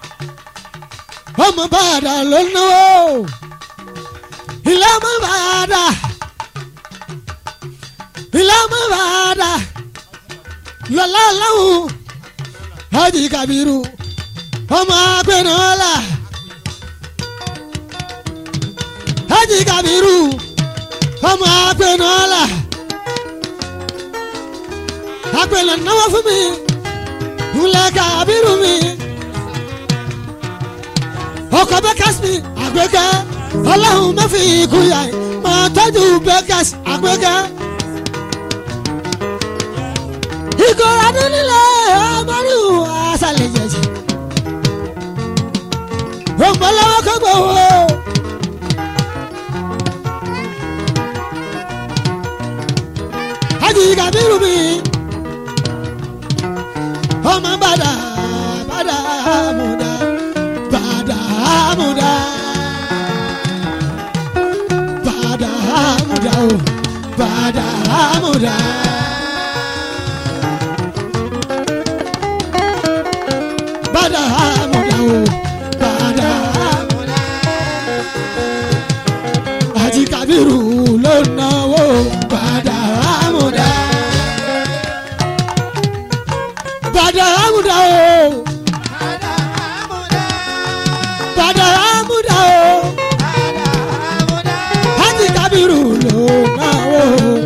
ọmọ bàdà ló náwó ilé ọmọ bàdà ilé ọmọ bàdà lọ́lá lọ́hùn hajj kabiru ọmọ agbẹnọlá hajj kabiru ọmọ agbẹnọlá agbẹnọ náwó fún mi wúlẹ̀ kabiru mi ọkọ̀ bẹ́kẹ́sì mi àgbẹ̀kẹ́ ọlọ́run má fi ikú yà ẹ́ máa tọ́jú bẹ́kẹ́sì àgbẹ̀kẹ́. ìkọ̀rọ̀ nílẹ̀ ọmọlú àṣàlẹ̀ jẹ̀jẹ̀ òǹbọ̀lọ́wọ́ kọ́gbọ̀ wo. Hájì Kàbírù mi ọmọ bàdà bàdà múdà bàdà múdà bàdà múdà o bàdà múdà. bàdà múdà o bàdà múdà. Hájì Kàbírù ló náwó bàdà múdà. bàdà múdà o bàdà múdà o Hájì Kàbírù ló náwó.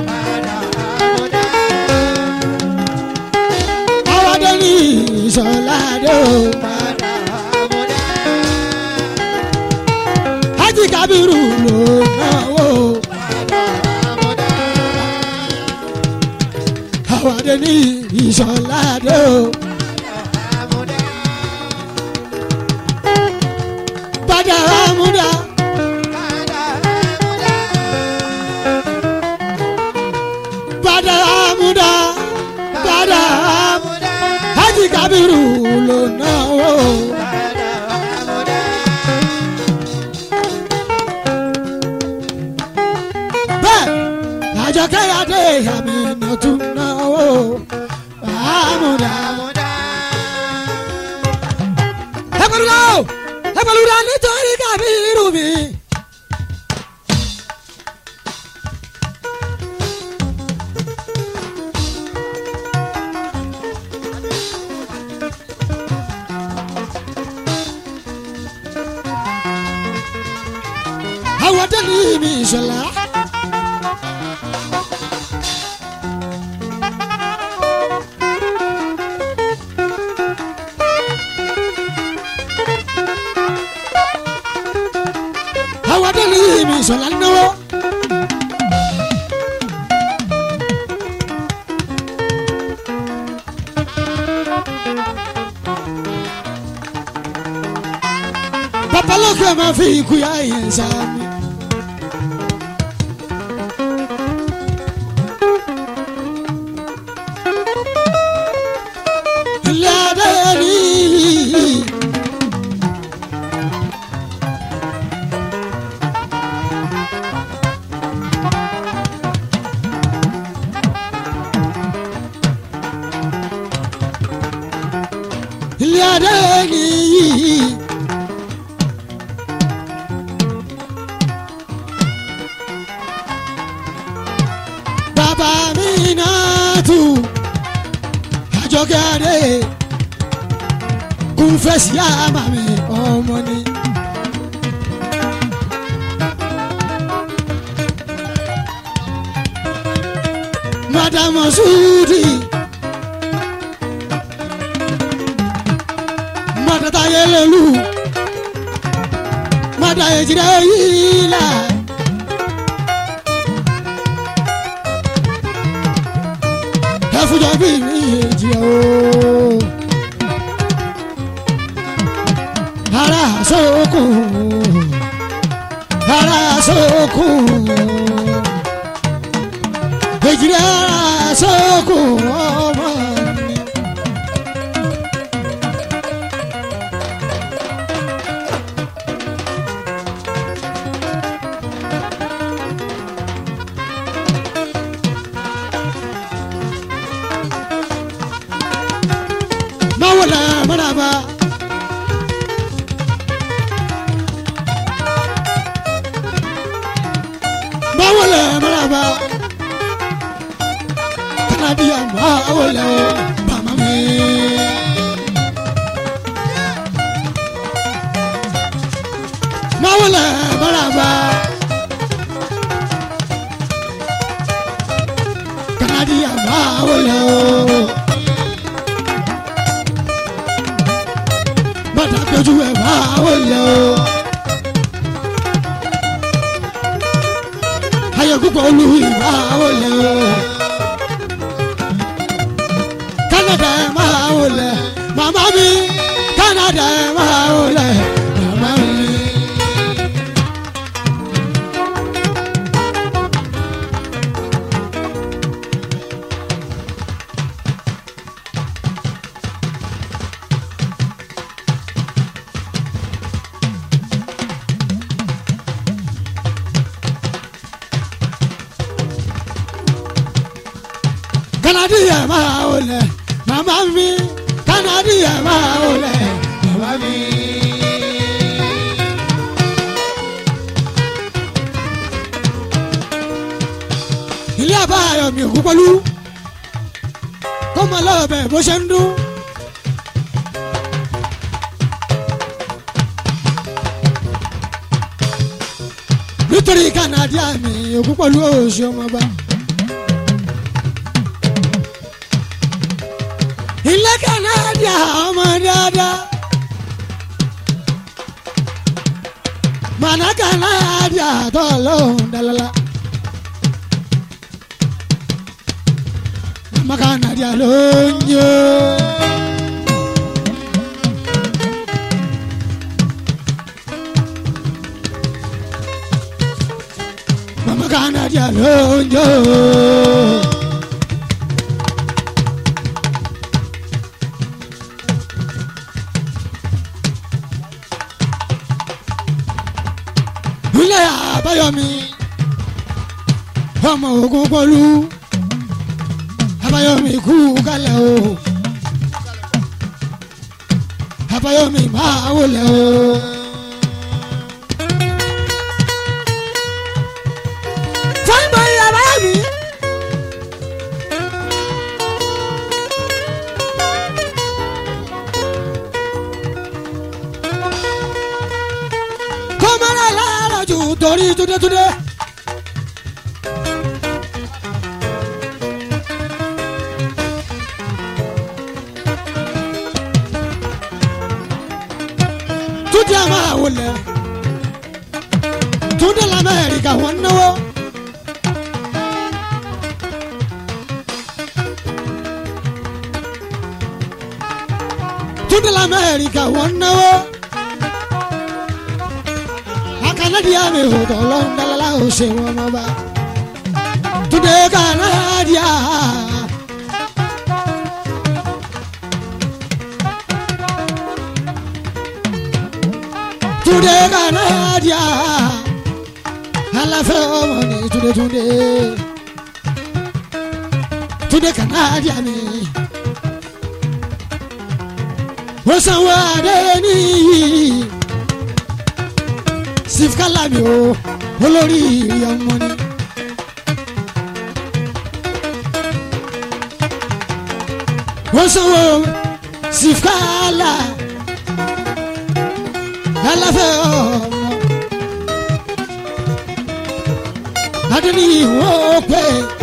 àwọn adé ní ìṣọ̀lá dé o. Hájì Kàbírù ló náwó. àwọn adé ní ìṣọ̀lá dé o. bàdà múdà. bàdà múdà. bàdà múdà. Hájì Kàbírù ló náwó. bẹ́ẹ̀ àjọkẹ́ adé àmì ìnàtún náwó. àmúdà. ẹ pẹ̀lú náà ẹ pẹ̀lú náà nítorí Kàbírù mi. àwọn tẹ́lẹ̀ mi ìṣọ̀lá. àwọn tẹ́lẹ̀ mi ìṣọ̀lá náwó. babalókè máa fi ikú yá ìyẹn sáà mi. ilé adé nìyí. bàbá mi náà tù àjọkẹ́ adé kún fèsì àmà mi ọmọ ni. madame sudi madata yelelu mada ejire yila ẹfujọ bí mi ejire o ara sókun ara sókun ejire ara sókun ọmọ mi. mawala maraba. mawala maraba. kanadiya mawala mama mi. mawala maraba. kanadiya mawala. bàtà péjú ẹ̀ máa wọlé o. ayọ̀ púpọ̀ olú ìmá wọlé o. Canada ẹ̀ máa wọlé màmá mi Canada ẹ̀ máa wọlé màmá mi. Canada ẹ̀ máa wọlé màmá mi Canada ẹ̀ máa wọlé màmá mi. ilé àbáyọ mi òkú pẹ̀lú kó mọ lọ́ọ̀bẹ bó ṣe ń dún. nítorí Canada mi òkú pẹ̀lú oṣù ọmọba. ilé Canada ọmọ dáadáa. màná Canada tó lóhùn dalala. mama Canada ló ń yó. mama Canada ló ń yó. ilé àbáyọmí ọmọ ogun pọlú àbáyọmí kú kálẹ̀ o àbáyọmí máa wọlé o. fáìmọ̀ ilé àbáyọmí. kọ́mọ́rẹ́ lára jù torí túndétúndé. túndé a máa wọlé túndé lamẹ́ríkà wọ́n náwó. túndé lamẹ́ríkà wọ́n náwó kanadiya mi ò tọ̀lọ́ ń dalala ò ṣe wọn mọ́ bá. Túndé kanadiya. Túndé kanadiya. Aláfẹ́ ọmọ ni Túndé Túndé. Túndé kanadiya mi. ó sanwó adé níyì sifkalami o olórí ọmọ ni. ó sanwó sifkala aláfẹ́ ọmọ adéníyì wọ́n pè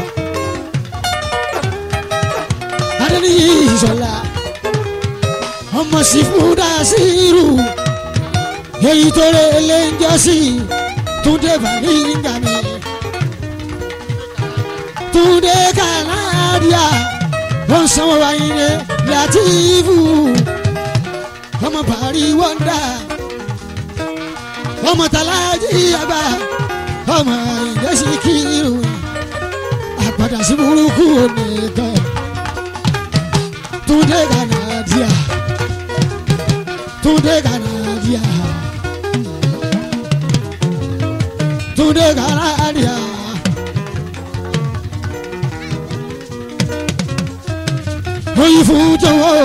adéníyì ìṣọ̀lá ọmọ sífúdà sírù èyí tó rẹ lẹ́njọ́sí túndé bàríngà mi túndé kànáàdìà wọ́n sanwó wáyé ní látìfù ọmọ bàrí wọ́ndà ọmọ tàlájì àbá ọmọ ìdẹ́sí kírun àpàdà sí burúkú nìkan túndé kànáàdìà túndé kànáàdìà túndé kànáàdìà. oyin fún jọ̀wọ́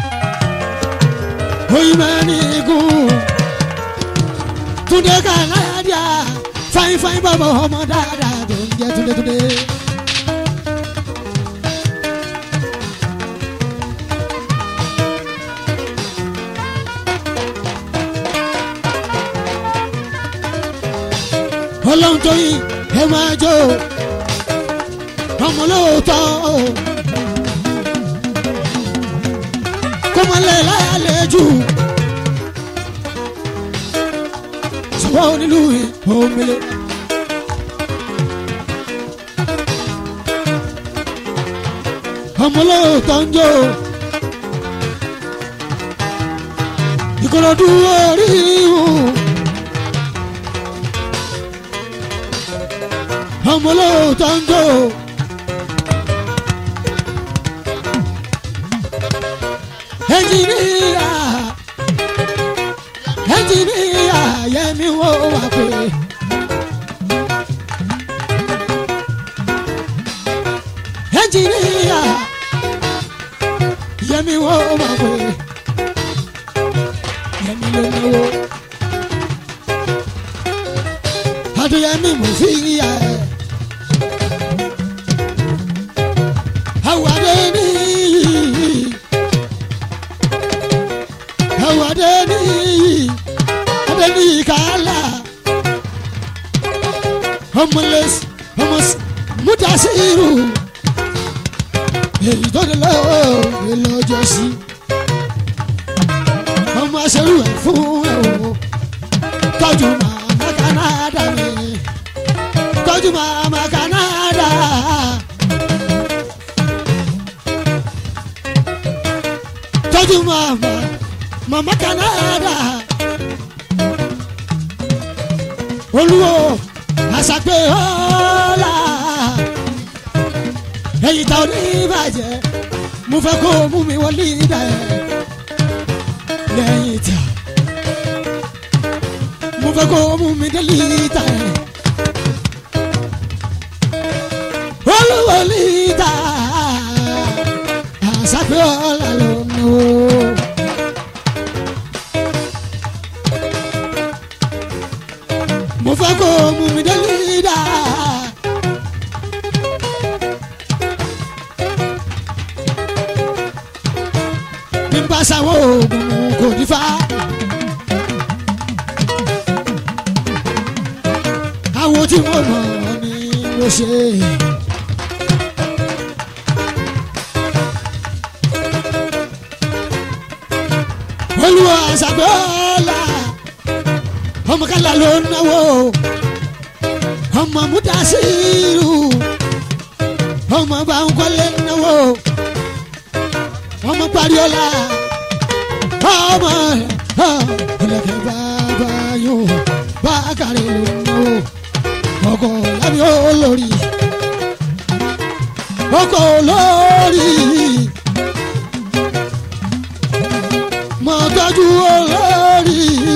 oyin mẹ́rin gùn túndé kànáàdìà fáin fáin bàbá ọmọ dáadáa tó ń jẹ́ túndé túndé. ọlọ́run tó yìn ẹ máa jó ọmọ lóòótọ́ kó máa lẹ̀ láàlejò sọ́wọ́ onílù òmìnir. ọmọ lóòótọ́ ń jó ìkòròdú orí ìhùn. ọmọ olóòótọ́ ń jó. ẹnjìníà ẹnjìníà yẹmi wo wà pé. ẹnjìníà yẹmi wo wà pé. yẹmi ló náwó. adéyẹmí mo fi yà ẹ́. Awadeni Awadeni Adeni kala Homeless Homos Mutasiru Èyí tó dé lọ́wọ́ lọ́jọ́ sí ọmọ aṣẹ́rù ẹ̀ fún ẹ̀ o tọ́jú màmá Canada mi tọ́jú màmá Canada. tọ́jú màmá màmá Canada. olúwo àṣàpè ọ̀la ẹ̀yìn tá ò ní bàjẹ́ mo fẹ́ kó o mú mi wọlé ìdá ẹ̀ lẹ́yìn tá mo fẹ́ kó o mú mi délé ìdá ẹ̀ olúwo lè dá àṣàpè ọ̀la lónìí o. mo fẹ́ kó o mú mi dé lídà. bí n bá sáwọ́ oògùn kò ní fa. àwọn tí mo mọ̀ ni mo ṣe. olúwa ṣàgbọ́lá ọmọ kálá ló ń náwó ọmọ múdàsílù ọmọ báńkọ́lé ń náwó ọmọ pariola ọmọ ọlọ́kẹ́ bàbá yóò bákàrẹ̀ ló ń náwó ọkọ̀ lábí olórí ọkọ̀ olórí mọ̀tọ́jú olórí.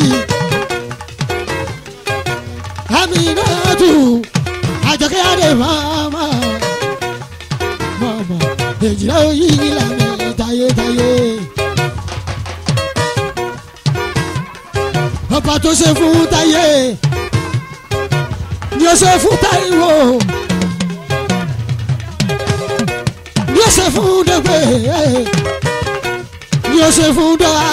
Aminatu àjọkẹ́ adé mama mama èjìlá oyè ìlànà tayétayé. ọba tó ṣe fún táyé ni ó ṣe fún táyíwò ni ó ṣe fún dẹgbẹ ni ó ṣe fún dọ́wà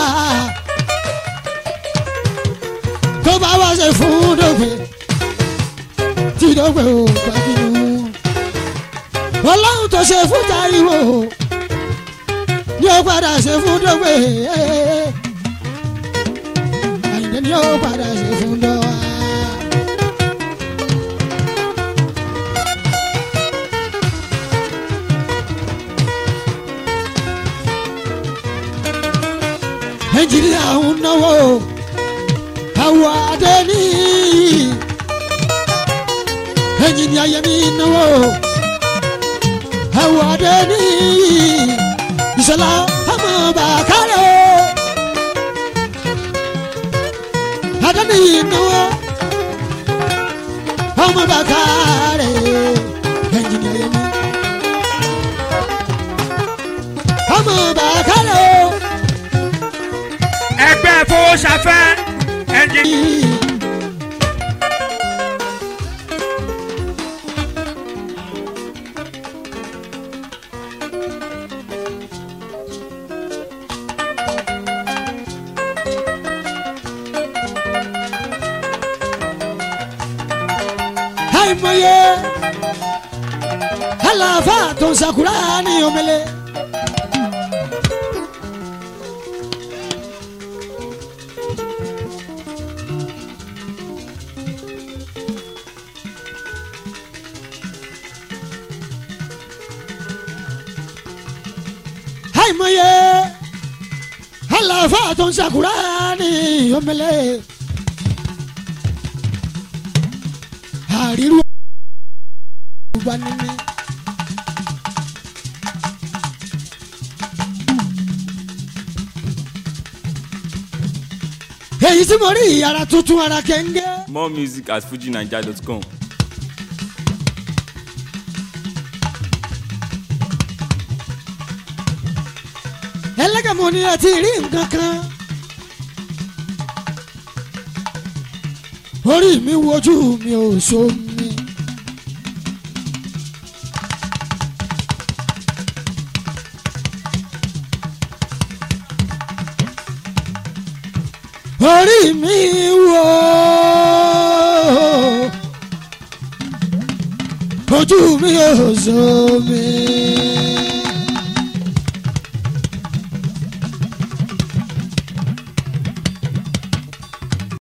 tó bá wá ṣe fún dẹgbẹ tí dẹgbẹ ò gbàgbínú ọlọ́run tó ṣe fún táyíwò ni ó padà ṣe fún dẹgbẹ àyìnbó ni ó padà ṣe fún dọ́wà. nàìjíríà ń náwó àwọ̀ adé ní nàìjíríà yẹmi náwó àwọ̀ adé ní ìṣọlá ọmọ bàkárẹ̀ adé ní náwó ọmọ bàkárẹ̀ nàìjíríà yẹmi ọmọ bàkárẹ̀ ẹgbẹ́ fowóṣafẹ́ ẹnjìnì. àìmọye àlàáfà tó ń sakura ní omele. àìmọye àlàáfà tó ń sakura ní omele. àríru ọba níní. èyí tí mo rí ìyàrá tuntun ara kẹ́ńgẹ́. More music at fujinaija.com. ẹlẹ́gàmọ́ ni ẹ ti rí nǹkan kan. orí mi wojú mi ò so mi. orí mi wo ojú mi ò so mi.